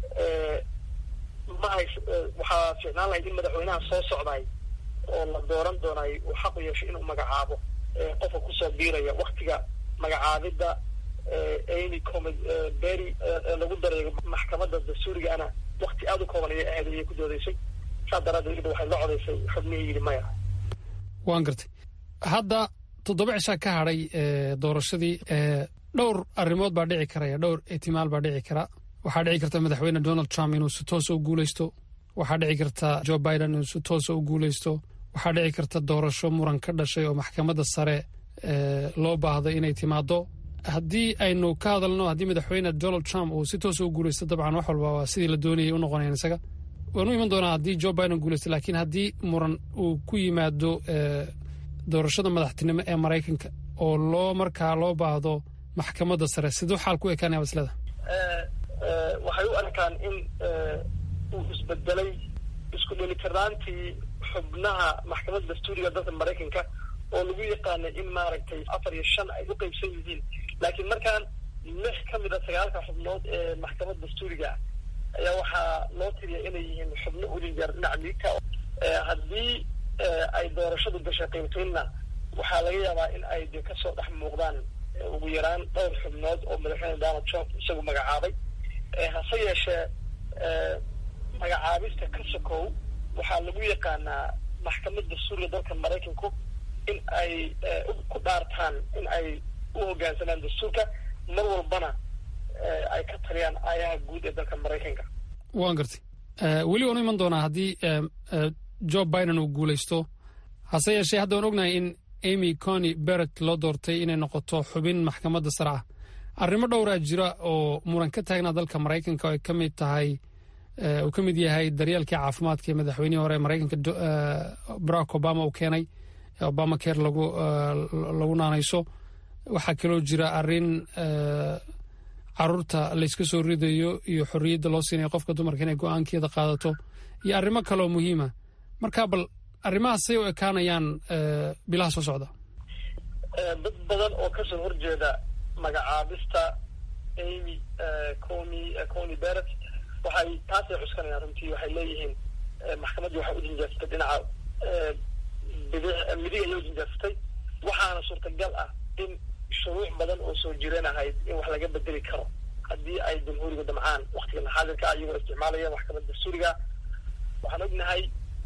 ma hays waxaa ficnaan lahayd in madaxweynaha soo socday oo la dooran doonay uu xaq u yeesho inuu magacaabo qofka kusoo biiraya waktiga magacaabidda amy comi berry lagu dareego maxkamadda dastuurigaana wakti aada u kooban ayay ahayd ayay ku doodeysay saa daraadeed iyada waxay la codaysay xubnihii yidhi maya
waan gartay hadda toddoba cishaa ka hadhay doorashadii dhowr arrimood baa dhici karaya dhowr ihtimaal baa dhici kara waxaa dhici karta madaxweyne donald trump inuu si toosa u guuleysto waxaa dhici karta joe biden inuu si toosa u guuleysto waxaa dhici karta doorasho muran ka dhashay oo maxkamadda sare loo baahday inay timaado haddii aynu ka hadalno haddii madaxweyne donald trump uu si toosa u guuleysto dabcan wax walba waa sidii la doonayay u noqonayan isaga waanu iman doonaa haddii joe biden guuleysto laakiin haddii muran uu ku yimaado doorashada madaxtinimo ee maraykanka oo loo markaa loo baahdo maxkamadda sare siduu xaal ku ekaanaya maslada
waxay u arkaan in uu isbedelay isku dheelitirnaantii xubnaha maxkamadda dastuuriga dalka maraykanka oo lagu yaqaanay in maaragtay afar iyo shan ay u qeybsan yihiin laakiin markaan lix ka mid a sagaalka xubnood ee maxkamadda dastuuriga ah ayaa waxaa loo tiriya inay yihiin xubno ulinjeer dhinaca miigta haddii ay doorashadu gashay qiimtoynna waxaa laga yaabaa in ay de kasoo dhex muuqdaan ugu yaraan dhowr xubnood oo madaxweyne donald trump isagu magacaabay hase yeeshee magacaabista ka sokow waxaa lagu yaqaanaa maxkamadda dastuuriga dalka maraykanku in ay ku dhaartaan in ay u hoggaansamaan dastuurka mar walbana ay ka taliyaan aayaha guud ee dalka maraykanka
waan gartay weli waanu iman doonaa haddii joe biden uu guulaysto hase yeeshee hadda waan ognahay in amy cony beret loo doortay inay noqoto xubin maxkamadda sare ah arrimo dhowraa jira oo muran ka taagnaa dalka maraykanka oo ay ka mid tahay uu ka mid yahay daryeelkii caafimaadka ee madaxweynihii hore ee maraykanka barack obama uu keenay obama care lagu lagu naanayso waxaa kaloo jira arrin caruurta layska soo ridayo iyo xorriyadda loo siinayo qofka dumarka inay go-aankeeda qaadato iyo arrimo kaleoo muhiima marka bal arrimahaas say u ekaanayaan bilaha soo socda
dad badan oo kasoo horjeeda magacaabista amy cony cony beret waxay taasay cuskanayaan runtii waxay leeyihiin maxkamaddii waxay u jinjaarsatay dhinaca bidix midig ayay u jinjaarsatay waxaana suurtagal ah in shuruuc badan oo soo jireen ahayd in wax laga bedeli karo haddii ay jamhuuriga damcaan waktigan xaadirka ah iyagoo isticmaalaya maxkamadda dastuuriga waxaan ognahay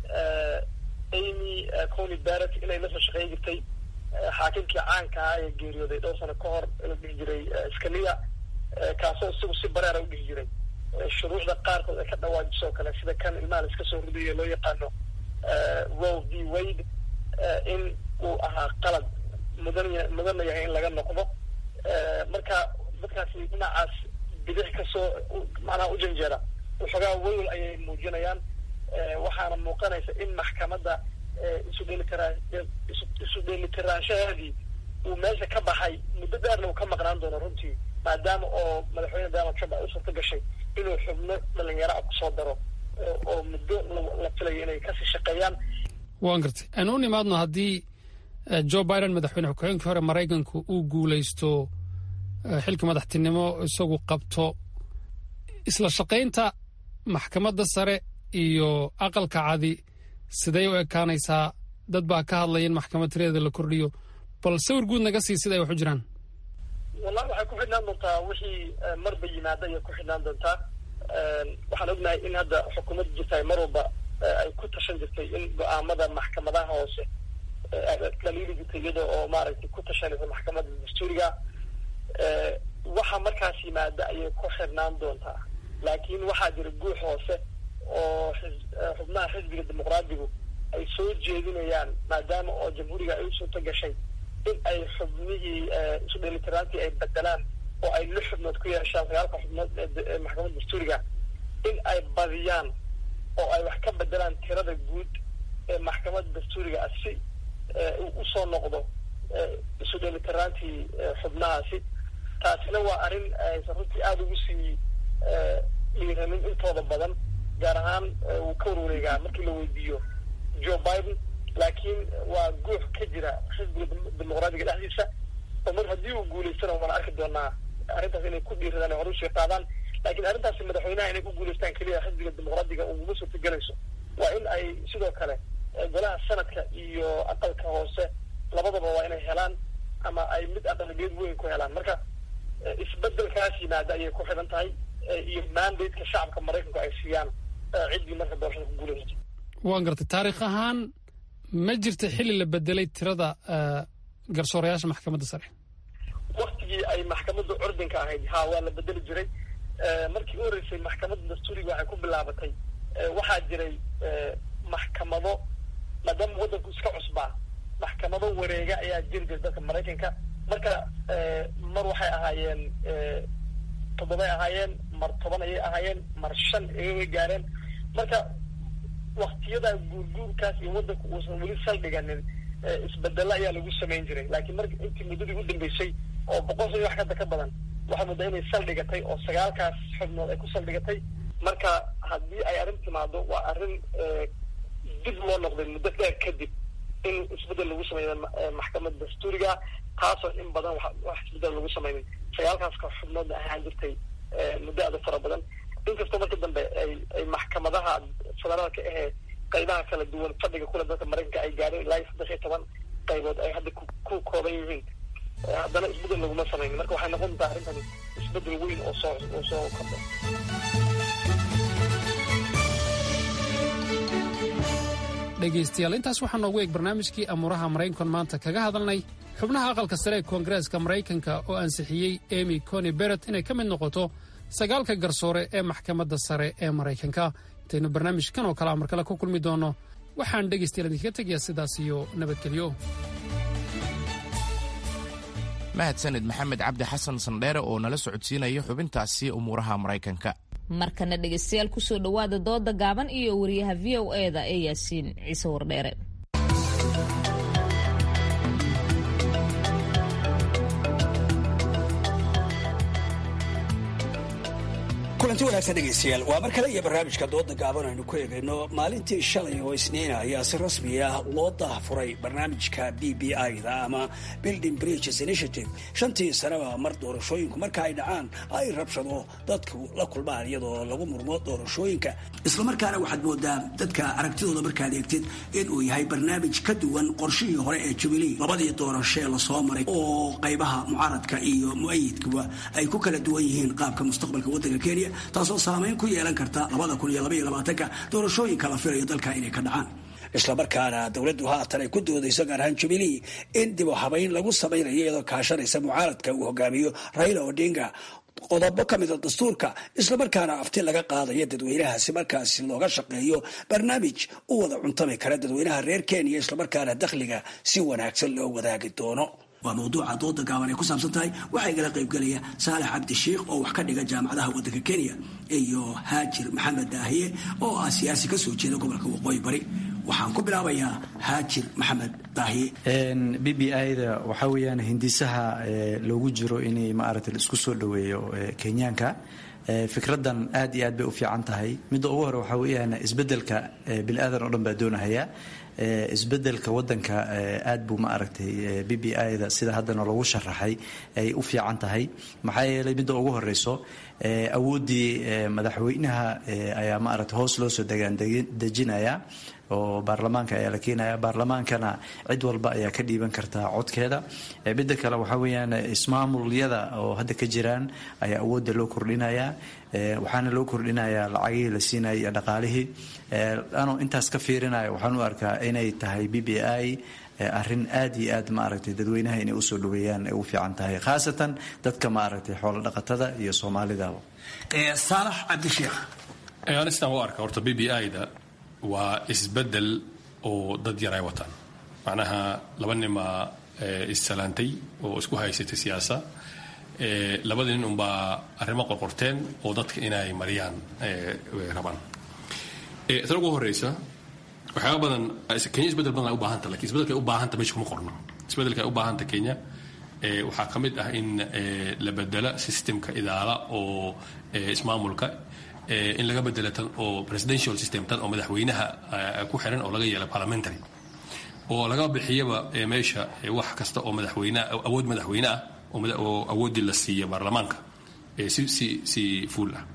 amy cony beret inay la soo shaqeyn jirtay xaakimkii caanka ah ee geeriyooday dhowr sano ka hor la dhihi jiray scalia kaasoo isagu si bareera u dhihi jiray shuruucda qaarkood ay ka dhawaajiso oo kale sida kan ilmaha la iska soo ridayo loo yaqaano row v wade in uu ahaa qalad mudan mudanna yahay in laga noqdo marka dadkaasi dhinacaas bidix kasoo macnaha u janjeera waxoogaa welwel ayay muujinayaan waxaana muuqanaysa in maxkamadda isu dheelitiraa isu dheelitiraanshaheedii uu meesha ka baxay muddo dheerna uu ka maqnaan doono runtii maadaama oo madaxweyne donald trump ay u suurta gashay inuu xubno dhalinyaro ah kusoo daro oo muddo la filayo inay kasii shaqeeyaan
waan gartay aanu u nimaadno haddii joe biden madaxweyne ku-xigeenkii hore maraykanku uu guulaysto xilka madaxtinimo isagu qabto isla shaqaynta maxkamadda sare iyo aqalka cadi sidee u ekaanaysaa dad baa ka hadlaya in maxkamad tireeda la kordhiyo bal sawir guud naga sii sida ay wax u jiraan
wallahi waxay ku xidhnaan doontaa wixii marba yimaada ayay ku xidhnaan doontaa waxaan ognahay in hadda xukuumadda jirta mar walba ay ku tashan jirtay in go-aamada maxkamadaha hoose dhaliili jirtay iyada oo maaragtay ku tashanaysa maxkamadda dastuuriga waxa markaas yimaada ayay ku xidhnaan doontaa laakiin waxaa jira guux hoose oo xubnaha xisbiga dimuqraadigu ay soo jeedinayaan maadaama oo jamhuuriga ay u suurto gashay in ay xubnihii isu dheelitiraantii ay bedelaan oo ay lix xubnood ku yeeshaan sagaalka xubnood ee maxkamadda dastuuriga in ay badiyaan oo ay wax ka bedelaan tirada guud ee maxkamadda dastuuriga ah si usoo noqdo isu dheelitiraantii xubnahaasi taasina waa arrin aysan runtii aada ugu sii dhiiranin intooda badan gaar ahaan wuu ka warwareegaa markii la weydiiyo joe biden laakiin waa guux ka jira xisbiga dimuqraadiga dhexdiisa oo mar haddii uu guulaystana waan arki doonaa arrintaas inay ku dhiiradaan hore usii qaadaan laakiin arrintaasi madaxweynaha inay ku guulaystaan keliya xisbiga dimuqraadiga uguma suurtagelayso waa in ay sidoo kale golaha sanadka iyo aqalka hoose labadaba waa inay helaan ama ay mid aqaligeed weyn ku helaan marka isbedelkaas yimaada ayay ku xidhan tahay iyo mandateka shacabka maraykanku ay siiyaan ciddii marka doorashada ku guulaysato
waan gartay taariikh ahaan ma jirta xilli la bedelay tirada garsoorayaasha maxkamadda sare
waktigii ay maxkamadda curdinka ahayd ha waa la bedeli jiray markii u horeysay maxkamadda dastuuriga waxay ku bilaabatay waxaa jiray maxkamado maadaama waddanku iska cusbaa maxkamado wareega ayaa jiri jiray dadka maraykanka marka mar waxay ahaayeen toddobay ahaayeen mar toban ayay ahaayeen mar shan ayay gaareen marka waktiyadaa guurguurkaas iyo waddanku uusan weli saldhiganin isbedelo ayaa lagu samayn jiray laakiin mar intii muddadii u dambeysay oo boqol sano wax kada ka badan waxaa muddaa inay saldhigatay oo sagaalkaas xubnood ay ku saldhigatay marka haddii ay arrin timaado waa arrin dib loo noqday muddo dheer kadib in isbedel lagu sameeyo maxkamada dastuuriga taasoo in badan wax isbedel lagu samaynin sagaalkaas ka xubnoodna ahaan jirtay muddo aada fara badan inkastoo marka dambe ay ay maxkamadaha federaalka ahee qaybaha kala duwan fadhiga kule dalka maraykanka ay gaadheen ilaa iyo saddex iyo toban qaybood ay hadda ku kooban yihiin haddana isbedel laguma samaynin marka waxay noqon doontaa arrintani isbedel weyn oo soo oo soo kordha
dhegaystayaal intaas waxaa noogu eeg barnaamijkii amuuraha maraykan maanta kaga hadalnay xubnaha aqalka sare ee koongareeska maraykanka oo ansixiyey emy coni beret inay ka mid noqoto sagaalka garsoore ee maxkamadda sare ee maraykanka intaynu barnaamijkan oo kale amar kale ku kulmi doonno waxaan dhegaystayaal idinkaga tegayaa sidaas iyo nabadgelyo
mahadsanid maxamed cabdi xasan sandheere oo nala socodsiinaya xubintaasi umuuraha maraykanka
markana dhegaystayaal kusoo dhowaada dooda gaaban iyo wariyaha v o eda ee yaasiin ciise wardheere
kulanti wanaagsan dhegaystayaal waa mar kale iyo barnaamijka dooda gaaban aynu ku eegayno maalintii shalay oo isniina ayaa si rasmi ah loo daahfuray barnaamijka b b i-da ama building bridges initiative shantii sanaba mar doorashooyinku marka ay dhacaan ay rabshado dadku la kulmaan iyadoo lagu murmo doorashooyinka islamarkaana waxaad moodaa dadka aragtidooda markaad eegtid inuu yahay barnaamij ka duwan qorshihii hore ee jubilee labadii doorashee lasoo maray oo qaybaha mucaaradka iyo mu-ayidkuba ay ku kala duwan yihiin qaabka mustaqbalka waddanka kenya taasoo saamayn ku yeelan karta labada kun iyo labaiyo labaatanka doorashooyinka la filayo dalka inay ka dhacaan islamarkaana dowladdu haatan ay ku doodayso gaar ahaan jubilee in dib u habayn lagu samaynayo iyadoo kaashanaysa mucaaradka uu hogaamiyo raila odinga qodobo ka mida dastuurka islamarkaana afti laga qaadayo dadweynahaasi markaasi looga shaqeeyo barnaamij u wada cuntami kara dadweynaha reer kenya islamarkaana dakhliga si wanaagsan loo wadaagi doono waa mawduuca dooda gaaban ay ku saabsan tahay waxaa igala qaybgelaya saalax cabdisheikh oo wax ka dhiga jaamacadaha waddanka kenya iyo haajir maxamed daahiye oo ah siyaasi ka soo jeeda gobolka waqooyi bari waxaan ku bilaabayaa haajir maxamed daahiye
b b i-da waxaa weeyaan hindisaha loogu jiro inay maaragtay isku soo dhoweeyo kenyaanka fikradan aad iyo aad bay u fiican tahay midda ugu hore waxaa weeyaan isbeddelka bini-aadan oo dhan baa doonahaya isbedelka wadanka aad buu ma aragtay b b i-da sida haddana lagu sharaxay ay u fiican tahay maxaa yeelay midda ugu horeyso awooddii madaxweynaha ayaa ma aragtay hoos loo soo degaandejinaya oo baarlamaanka ayaa la keenaya baarlamaankana cid walba ayaa ka dhiiban kartaa codkeeda midda kale waxaa weeyaan ismaamulyada oo hadda ka jiraan ayaa awoodda loo kordhinaya waxaana loo kordhinayaa lacagihii la siinaya iyo dhaqaalihii anoo intaas ka fiirinaya waxaan u arkaa inay tahay b b i arrin aad iyo aad maaragtay dadweynaha inay usoo dhaweeyaan ay u fiican tahay khaasatan dadka maaragtay xoolo dhaqatada iyo soomaalidaba
saalax cabdisheekh
anistaan u arka horta b b i-da waa isbedel oo dad yar ay wataan macnaha laba nimaa issalaantay oo isku haysatay siyaasa labada nin unbaa arrimo qorqorteen oo dadka inay mariyaan rabaan tan ugu horeysa waxyaaba badan kenya isbedel badan ay u baahanta lakin isbedelka ay u baahanta meesha kuma qorno isbedelka ay u baahanta kenya waxaa ka mid ah in la bedela systemka idaala oo ismaamulka in laga bedela tan oo presidential system tan oo madaxweynaha ku xiran oo laga yeela parliamentary oo laga bixiyaba meesha wax kasta oo madaxweyne awood madaxweyne ah oo awooddii la siiya baarlamaanka si si si fuul ah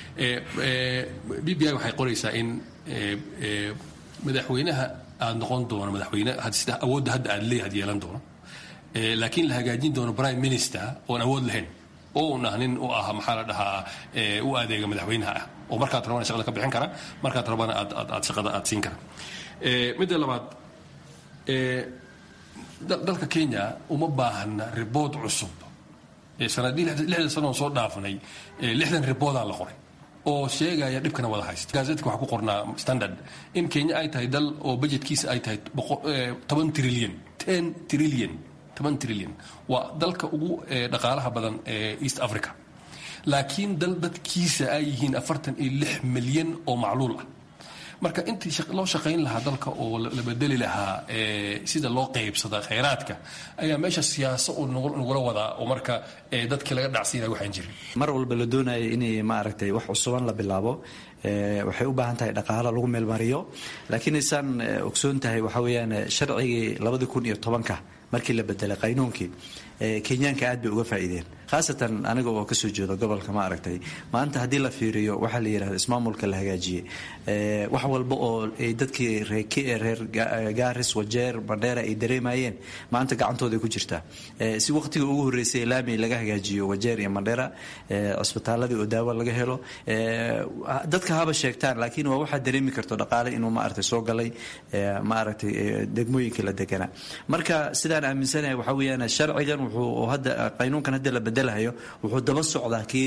b b i waxay qoraysaa in madaxweynaha aada noqon doono madaxweyne sida awoodda hadda aad leeyahay yeelan doono laakiin la hagaajin doono prime minister oon awood lahayn oo un ah nin u ah maxaa la dhahaa u adeega madaxweynaha ah oo markaad rabana shaqada ka bixin kara markaad rabana aad aad aad shaqada aad siin kara midda labaad dalka kenya uma baahna ribood cusub sanadii lixdan sanoon soo dhaafnay lixdan riboodaa la qoray oo sheegaya dhibkana wada haysta gaazetka waxaa ku qornaa standard in kenya ay tahay dal oo budgetkiisa ay tahay toban trillion ten trillion toban trillion waa dalka ugu dhaqaalaha badan ee east africa laakiin dal dadkiisa ay yihiin afartan iyo lix milyan oo macluul ah marka intii loo shaqayn lahaa dalka oo la bedeli lahaa sida loo qaybsada khayraadka ayaa meesha siyaasa uu nagula wadaa oo marka dadkii laga dhacsiinaya waxaan jirin
mar walba la doonaya inay maaragtay wax cusuban la bilaabo waxay u baahan tahay dhaqaalo lagu meelmariyo laakiin isaan ogsoon tahay waxaa weeyaan sharcigii labadii kun iyo tobanka markii la bedelay qaynuunkii kenyaanka aad bay uga faa'iideen khaasatan aniga oo kasoo jeedo gobolka ma aragtay maanta haddii la fiiriyo waxaa la yidhahda ismaamulka la hagaajiyey wax walba oo ay dadkii reer gaaris wajeer bandheera ay dareemayeen maanta gacantooday ku jirtaa si waqtiga ugu horreysay laami laga hagaajiyo wajeer iyo mandheera cisbitaaladii oo daawo laga helo dadka haba sheegtaan laakiin waa waxaad dareemi karto dhaqaale inuu maaragtay soo galay maaragtay degmooyinkii la deganaa marka sidaan aaminsanahay waxaa weeyaan sharcigan wuxuu hadda qaynuunkan hadda la bedelahayo wuxuu daba socdaa kii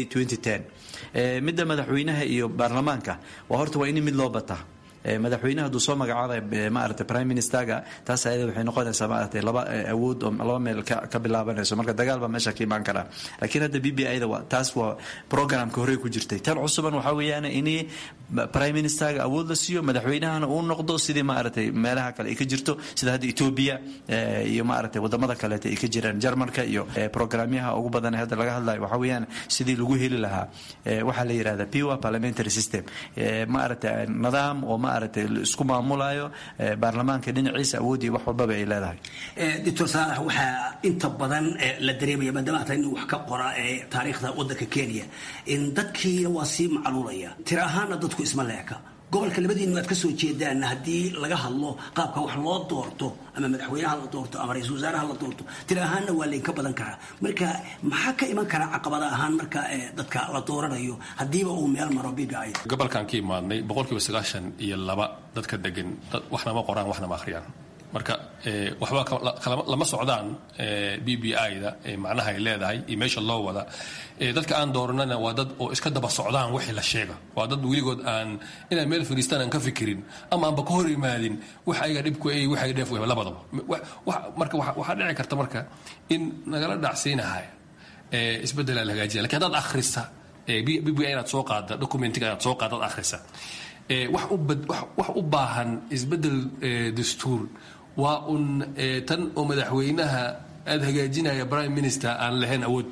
midda madaxweynaha iyo baarlamaanka waa horta waa in mid loo bataa madaxweynaha hadduu soo magacaabay maaragtay prime ministerga taas ayada waxay noqonaysaa maaragtay laba awood oo laba meel ka bilaabanayso marka dagaal baa meesha ka imaan karaa laakiin hadda b b ida taas waa programka horey ku jirtay tan cusuban waxaa weeyaan in prime ministerga awood la siiyo madaxweynahana uu noqdo sidii maaragtay meelaha kale ay ka jirto sida hadda ethiopia iyo maaragtay wadamada kaleeta ay ka jiraan jarmalka iyo programyaha ugu badan hadda laga hadlayo waxaa weeyaan sidii lagu heli lahaa waxaa la yidhahda pure parliamentary system maaragtay nidaam oo maaragtay isku maamulayo baarlamaanka dhinaciisa awoodii wax walbaba ay leedahay
doctor saalax waxaa inta badan la dareemaya maadaama hata nin wax ka qora ee taariikhda waddanka kenya in dadkiina waa sii macluulaya tir ahaana dadku isma leeka gobolka labadiinu aad ka soo jeedaan haddii laga hadlo qaabka wax loo doorto ama madaxweynaha la doorto ama ra-iisul wasaaraha la doorto tir ahaanna waa laynka badan karaa marka maxaa ka iman karaa caqabada ahaan marka dadka la dooranayo haddiiba uu meel maro b b i
gobolkan ka imaadnay boqolkiiba sagaashan iyo laba dadka degan waxna ma qoraan waxna ma akhriyaan marka waxba lama socdaan b b i-da macnaha ay leedahay iyo meesha loo wada dadka aan dooranana waa dad oo iska daba socdaan wixii la sheega waa dad weligood aan inay meel fadhiistaan aan ka fikirin ama aanba ka hor imaadin wax ayaga dhibku ay wax ayaga dheef wehba labadaba marka waxaa dhici karta marka in nagala dhacsiinahaya isbeddel la hagaajiya lakin haddaad akhrisa b b i inaad soo qaada documentiga inaad soo qaada ad akhrisa wax u baahan isbeddel dastuur waa un tan oo madaxweynaha aada hagaajinaya prime minister aan lahayn awood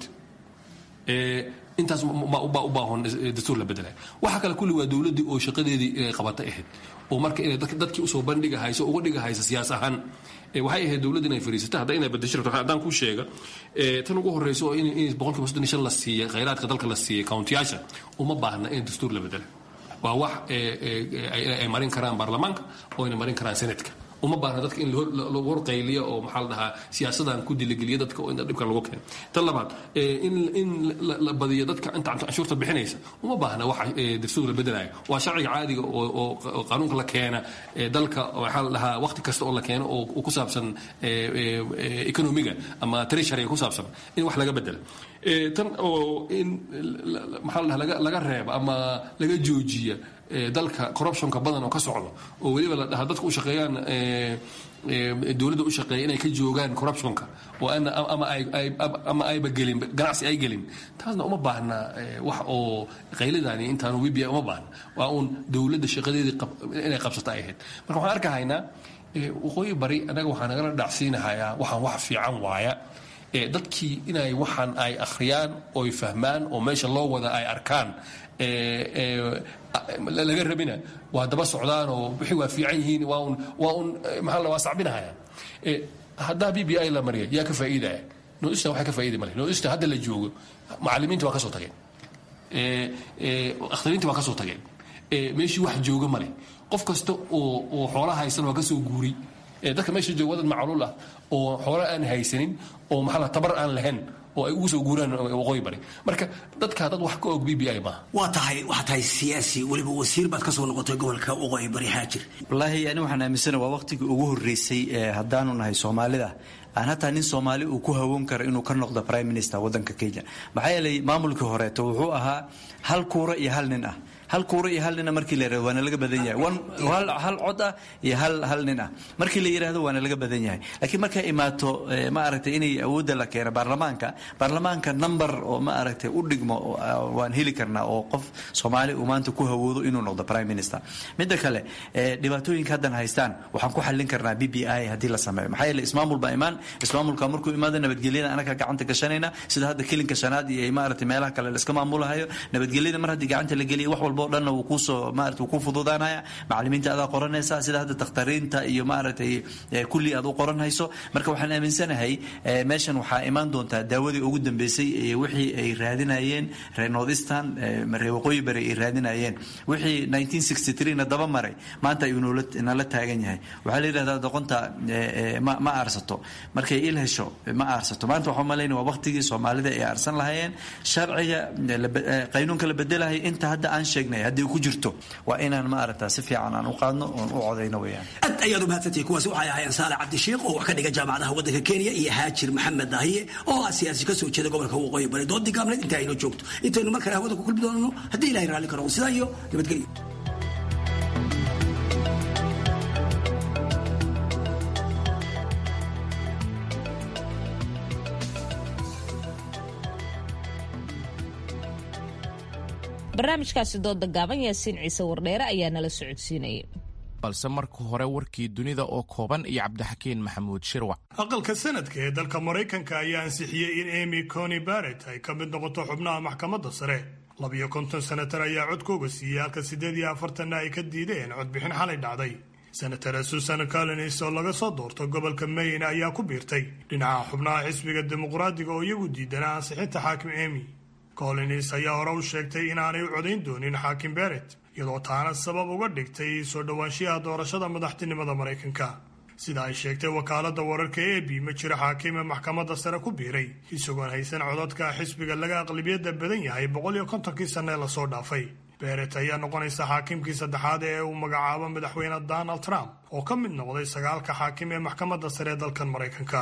intaas baa u baahan dastuur la bedelay waxa kale kulli waa dowladdii oo shaqadeedii inay qabata ahayd oo marka inay dadkii usoo bandhigahayso uga dhigahaysa siyaas ahaan waxay ahayd dowladda inay fariisata hadda inay bedesho rabto haddaan kuu sheega tan ugu horreysa oo in boqolkiiba soddon iyo shan la siiyey khayraadka dalka la siiyey countiyaasha uma baahna in dastuur la bedela waa wax ay marin karaan baarlamaanka oo ayna marin karaan senatka uma baahna dadka in lagu horqayliyo oo maxaa la dhahaa siyaasadan ku diligeliyo dadka oo inta dhibka lagu keeno tan labaad in in la badiyo dadka inta canshuurta bixinaysa uma baahna waxa dastuur la bedelayo waa sharciga caadiga oo qaanuunka la keena dalka waxaa la dhahaa waqti kasta oo la keeno oo ku saabsan economiga ama treasuryga ku saabsan in wax laga bedela tan oo in maxaa la dhahaa laga reeba ama laga joojiya dalka corruptionka badan oo ka socdo oo weliba la dhahaa dadka u shaqeeyaan dowladda u shaqeeya inay ka joogaan corruptionka oo ama ayba gelin ganacsi ay gelin taasna uma baahna wax oo qaylidaani intaanu wibia uma baahna waa uun dowladda shaqadeedii inay qabsata ay ahayd marka waxaan arkahaynaa waqooyi bari annaga waxaa nagala dhacsiinahayaa waxaan wax fiican waaya dadkii inay waxaan ay akhriyaan oy fahmaan oo meesha loo wada ay arkaan laga rabina waa daba socdaan oo wixii waa fiican yihiin waa un waa un maxaa la waa sacbinahaya haddaa b b i la mariya yaa ka faa'iidaya noista waxay ka faa'iidi male noista hadda la joogo macallimiinta waa ka soo tageen akhtariinta waa ka soo tageen meeshii wax jooga male qof kasta oo oo xoola haysan waa ka soo guuri dadka meesha jooga wadad macluul ah oo xoola aan haysanin oo maxaa la tabar aan lahayn oo ay ugu soo guuraan waqooyi bari marka dadka dad wax ka og b b i maaha
waa tahay waxaa tahay siyaasi weliba wasiir baad kasoo noqotay gobolka waqooyi bari haajir
wallaahi ani waxaan aaminsana waa waqtigii ugu horreysay haddaanu nahay soomaalida aan hataa nin soomaali uu ku hawoon karo inuu ka noqdo prime minister waddanka kenya maxaa yeelay maamulkii horeeto wuxuu ahaa hal kuura iyo hal nin ah hal kuura iyo hal nina markii la yirahdo waana laga badan yahay hal cod ah iyo hal hal nin ah markii la yidhahdo waana laga badan yahay laakiin markay imaato ma aragtay inay awoodda la keeno baarlamaanka baarlamaanka number oo ma aragtay u dhigmo waan heli karnaa oo qof soomaali uu maanta ku hawoodo inuu noqdo prime minister midda kale dhibaatooyinka haddan haystaan waxaan ku xallin karnaa b b i haddii la sameeyo maxaa yeele ismaamul baa imaan ismaamulka markuu imaado nabadgelyada anaga gacanta gashanayna sida hadda kelinka shanaad iyo maaragtay meelaha kale la iska maamulahayo nabadgelyada mar haddii gacanta la geliya wax walba oo dhanna wuu kuusoo maarata wuu ku fududaanaya macallimiinta adaa qoranaysa sida hadda takhtariinta iyo maaragtay kulli aad u qoran hayso marka waxaan aaminsanahay meeshan waxaa imaan doontaa daawadii ugu dambeysay ee wixii ay raadinayeen reer northeastern reer waqooyi bari ay raadinayeen wixii 1963 na daba maray maanta ayuu nala taagan yahay waxaa la yidhahdaa doqonta ma aarsato markay il hesho ma aarsato maanta waxaa malaynaya waa waqtigii soomaalida ay aarsan lahayeen sharciga qaynuunka la bedelahay inta hadda aan sheegnay haddii ku jirto waa inaan ma aragtaa si fiican aan u qaadno oon u codayno weyaan
aad ayaad u mahadsantihi kuwaasi waxay ahaayeen saale cabdishiikh oo wax ka dhiga jaamacadaha waddanka kenya iyo haajir maxamed dahiye oo ah siyaasi kasoo jeeda gobolka waqooyi bari doodii gaabneed inta aynu joogto intaynu mar kale hawada ku kulmi doonano haddii ilahay raalli karo sidaa iyo nabadgelyo
barnaamijkaasi dooda gaaban yaasiin ciise wardheere ayaa nala socodsiinayay
balse marka hore warkii dunida oo kooban iyo cabdixakiin maxamuud shirwac
aqalka sanadka ee dalka maraykanka ayaa ansixiyey in emy coni barrett ay ka mid noqoto xubnaha maxkamadda sare labiyo konton senatar ayaa codkooga siiyey halka siddeed iyo afartanna ay ka diideen codbixin xalay dhacday senatar susan collins oo laga soo doorto gobolka maine ayaa ku biirtay dhinaca xubnaha xisbiga dimuqraadiga oo iyagu diidanaa ansixinta xaakim emy collins ayaa hore u sheegtay inaanay u codayn doonin xaakim beret iyadoo taana sabab uga dhigtay soo dhowaanshiyaha doorashada madaxtinimada maraykanka sida ay sheegtay wakaaladda wararka e b ma jiro xaakime maxkamadda sare ku biiray isagoon haysan codadka xisbiga laga aqlabiyadda badan yahay boqol iyo kontonkii sanne lasoo dhaafay beret ayaa noqonaysa xaakimkii saddexaad ee uu magacaabo madaxweyne donald trump oo ka mid noqday sagaalka xaakim ee maxkamadda sare ee dalkan maraykanka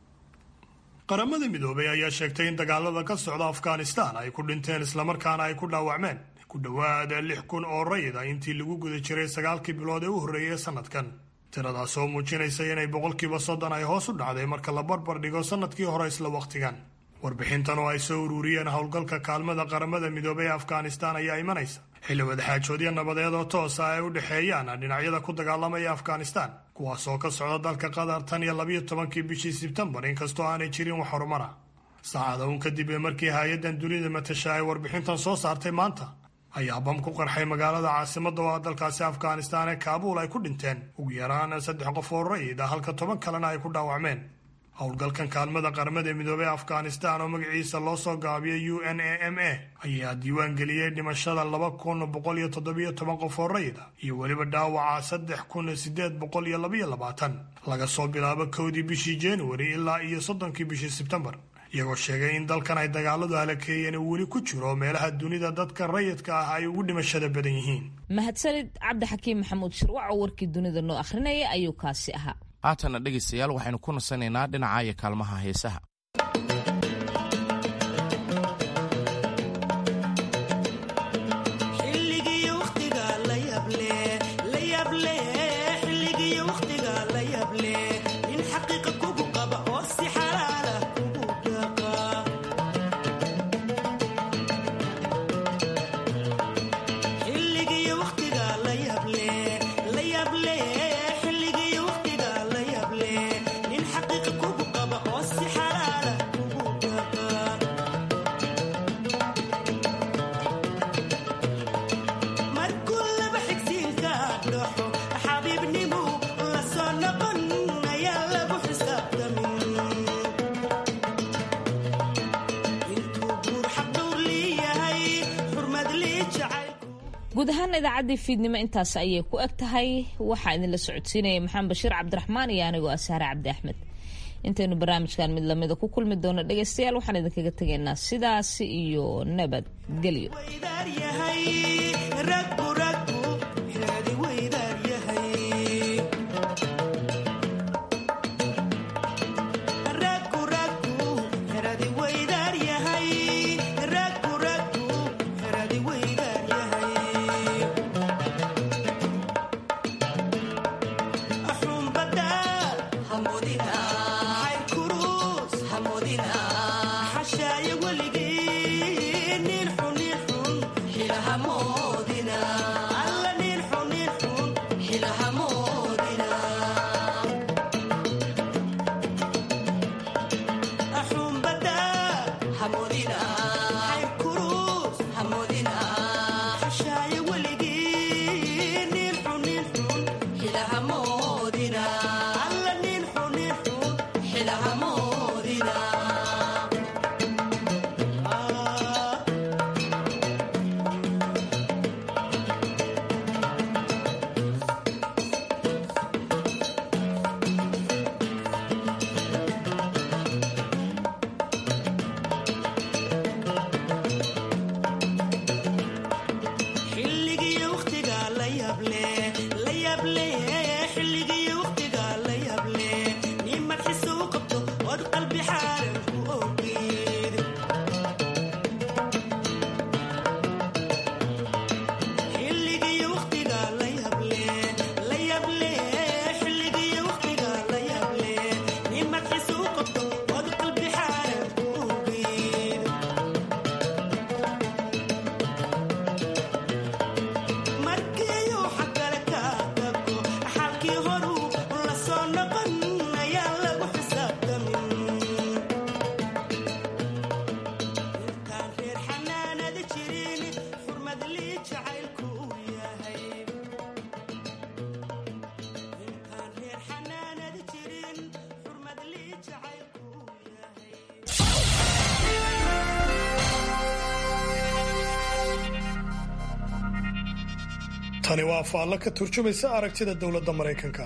qaramada midoobay ayaa sheegtay in dagaalada ka socda afghanistan ay ku dhinteen islamarkaana ay ku dhaawacmeen ku dhowaad lix kun oo rayida intii lagu guda jiray sagaalkii bilood ee u horreeyay ee sanadkan tiradaas oo muujinaysa inay boqolkiiba soddon ay hoos u dhacday marka la barbar dhigo sanadkii hore isla wakhtigan warbixintan oo ay soo ururiyeen howlgalka kaalmada qaramada midoobay ee afghanistan ayaa imanaysa xilli wadaxaajoodyo nabadeed oo toosa ay u dhexeeyaan dhinacyada ku dagaalamaya afghanistan kuwaas oo ka socda dalka qatar tan iyo labiyo tobankii bishii sebtembar inkastoo aanay jirin wax horumara saacada uun kadib ee markii hay-addan dunida matasha ay warbixintan soo saartay maanta ayaa bam ku qarxay magaalada caasimadda oo ah dalkaasi afghanistan ee kaabuul ay ku dhinteen ugu yaraan saddex qof oo rayid ah halka toban kalena ay ku dhaawacmeen howlgalkan kaalmada qaramada midoobey afghanistan oo magaciisa loo soo gaabiyay u n a m a ayaa diiwaan geliyey dhimashada laba kun boqol iyo toddobiyo toban qof oo rayid ah iyo weliba dhaawaca saddex kun sideed boqol iyo labaiyo labaatan laga soo bilaabo kowdii bishii januari ilaa iyo soddonkii bishii sebtembar iyagoo sheegay in dalkan ay dagaaladu halakeeyeen uu weli ku jiro meelaha dunida dadka rayidka ah ay ugu dhimashada badan yihiin
mahadsanid cabdixakiin maxamuud shirwac oo warkii dunida noo akhrinaya ayuu kaasi ahaa
haatanna dhegaystayaal waxaynu ku nasanaynaa dhinaca iyo kaalmaha heesaha
guud ahaan idaacaddii fiidnimo intaas ayay ku eg tahay waxaa idinla socodsiinaya maxamed bashiir cabdiraxmaan iyo anigoo asaare cabdi axmed intaynu barnaamijkan mid lamida ku kulmi doono dhegaystayaal waxaan idinkaga tegaynaa sidaasi iyo nabadgelyo
tani waa faallo ka turjumaysa aragtida dowladda maraykanka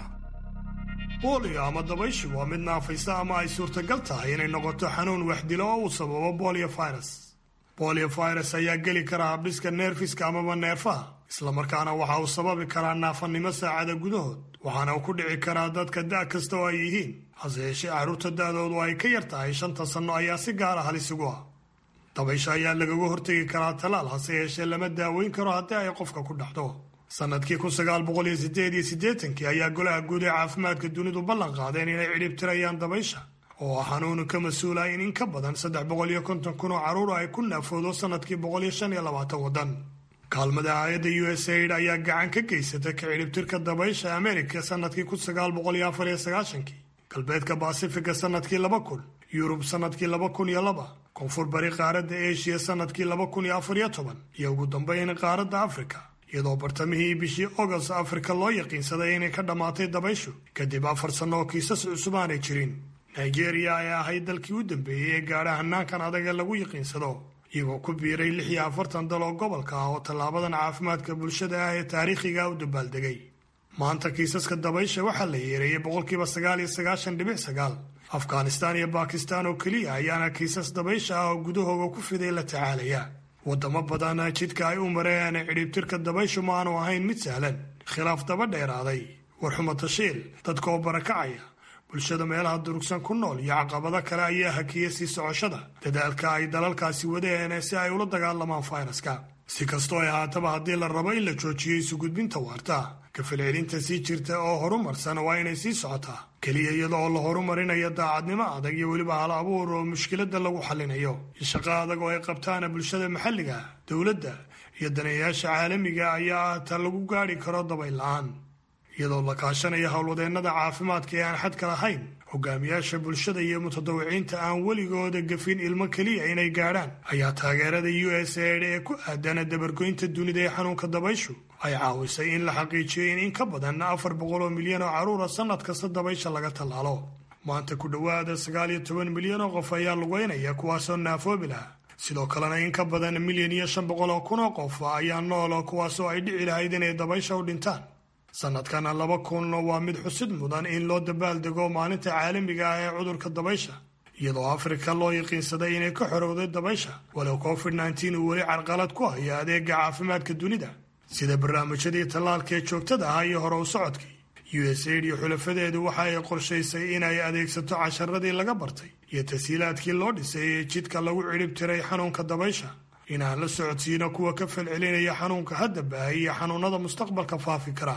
booliyo ama dabayshi waa mid naafaysa ama ay suurtagal tahay inay noqoto xanuun waxdilo oo uu sababo bolio virus bolio virus ayaa geli kara habdhiska neerfiska amaba neerfaha islamarkaana waxa uu sababi karaa naafannimo saacada gudahood waxaana uu ku dhici karaa dadka da' kasta oo ay yihiin hase yeeshee carruurta da'doodu ay ka yar tahay shanta sanno ayaa si gaara halis ugu ah dabaysha ayaa lagaga hortegi karaa talaal hase yeeshee lama daaweyn karo haddii ay qofka ku dhacdo sanadkii kun sagaal boqol iyo sideed iyo siddeetankii ayaa golaha guud ee caafimaadka dunidu ballan qaadeen inay cidhib tirayaan dabaysha oo ah xanuunu ka mas-uula in in ka badan saddex boqol iyo konton kun oo carruur ay ku naafoodo sanadkii boqol iyo shan iyo labaatan waddan kaalmada hay-adda u s aid ayaa gacan ka geysata ka cidhibtirka dabaysha amerika sanadkii kun sagaal boqol iyo afar iyo sagaashankii galbeedka basifiga sanadkii laba kun yurub sanadkii laba kun iyo laba koonfur bari qaaradda eshiya sanadkii laba kun iyo afar iyo toban iyo ugu dambeyn qaaradda afrika iyadoo bartamihii bishii agost afrika loo yaqiinsaday inay ka dhammaatay dabayshu kadib afar sanno oo kiisas cusub aanay jirin nigeria ay ahayd dalkii u dambeeyey ee gaadha hanaankan adaga lagu yaqiinsado iyagoo ku biiray lix iyo afartan dal oo gobolka ah oo tallaabadan caafimaadka bulshada ah ee taariikhiga u dabaaldegay maanta kiisaska dabaysha waxaa la yeereeyey boqolkiiba sagaal iyo sagaashan dhibic sagaal afghanistaan iyo bakistan oo keliya ayaana kiisas dabaysha ah oo gudahooga ku fiday la tacaalaya wadamo badan jidka ay u mareen cidhiibtirka dabayshu ma aanu ahayn mid sahlan khilaaf daba dheeraaday warxumo tashiil dadka oo barakacaya bulshada meelaha durugsan ku nool iyo caqabado kale ayaa hakiyay sii socoshada dadaalka ay dalalkaasi wadeen si ay ula dagaalamaan fayraska si kastoo ay haataba haddii la rabo in la joojiyo isu gudbinta waarta kafalcelinta sii jirta oo horumarsan waa inay sii socotaa keliya iyada oo la horumarinayo daacadnimo adag iyo weliba hal abuur oo mushkiladda lagu xallinayo iyo shaqo adag oo ay qabtaan bulshada maxalliga dowladda iyo daneeyayaasha caalamiga ayaa ah ta lagu gaadhi karo dabayl la-aan iyadoo la kaashanaya howlwadeennada caafimaadka ee aan xadka lahayn hogaamiyaasha bulshada iyo mutadawiciinta aan weligooda gafin ilmo keliya inay gaadhaan ayaa taageerada u s aid ee ku aadana dabargoynta dunida ee xanuunka dabayshu ay caawisay in la xaqiijiyo in in ka badan afar boqol oo milyan oo carruura sannad kasta dabaysha laga tallaalo maanta ku dhowaada sagaal iyo toban milyan oo qof ayaa lugeynaya kuwaasoo naafoobi laha sidoo kalena in ka badan milyan iyo shan boqol oo kun oo qof ayaa nool kuwaasoo ay dhici lahayd inay dabaysha u dhintaan sanadkana laba kun waa mid xusid mudan in loo dabaaldego maalinta caalamiga ah ee cudurka dabaysha iyadoo afrika loo yaqiinsaday inay ka xorowday dabaysha walow covid nneteen uu weli carqalad ku hayo adeega caafimaadka dunida sida barnaamijyadii tallaalka ee joogtada ah iyo hore u socodkii u s aid iyo xulafadeedu waxa ay qorshaysay inay adeegsato casharadii laga bartay iyo tashiilaadkii loo dhisay ee jidka lagu cidhib tiray xanuunka dabaysha inaan la socodsiino kuwa ka falcelinaya xanuunka hadda baahay iyo xanuunada mustaqbalka faafi kara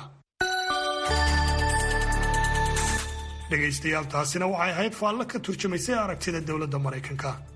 dhegaystayaal taasina waxay ahayd faallo ka turjumaysay aragtida dowladda maraykanka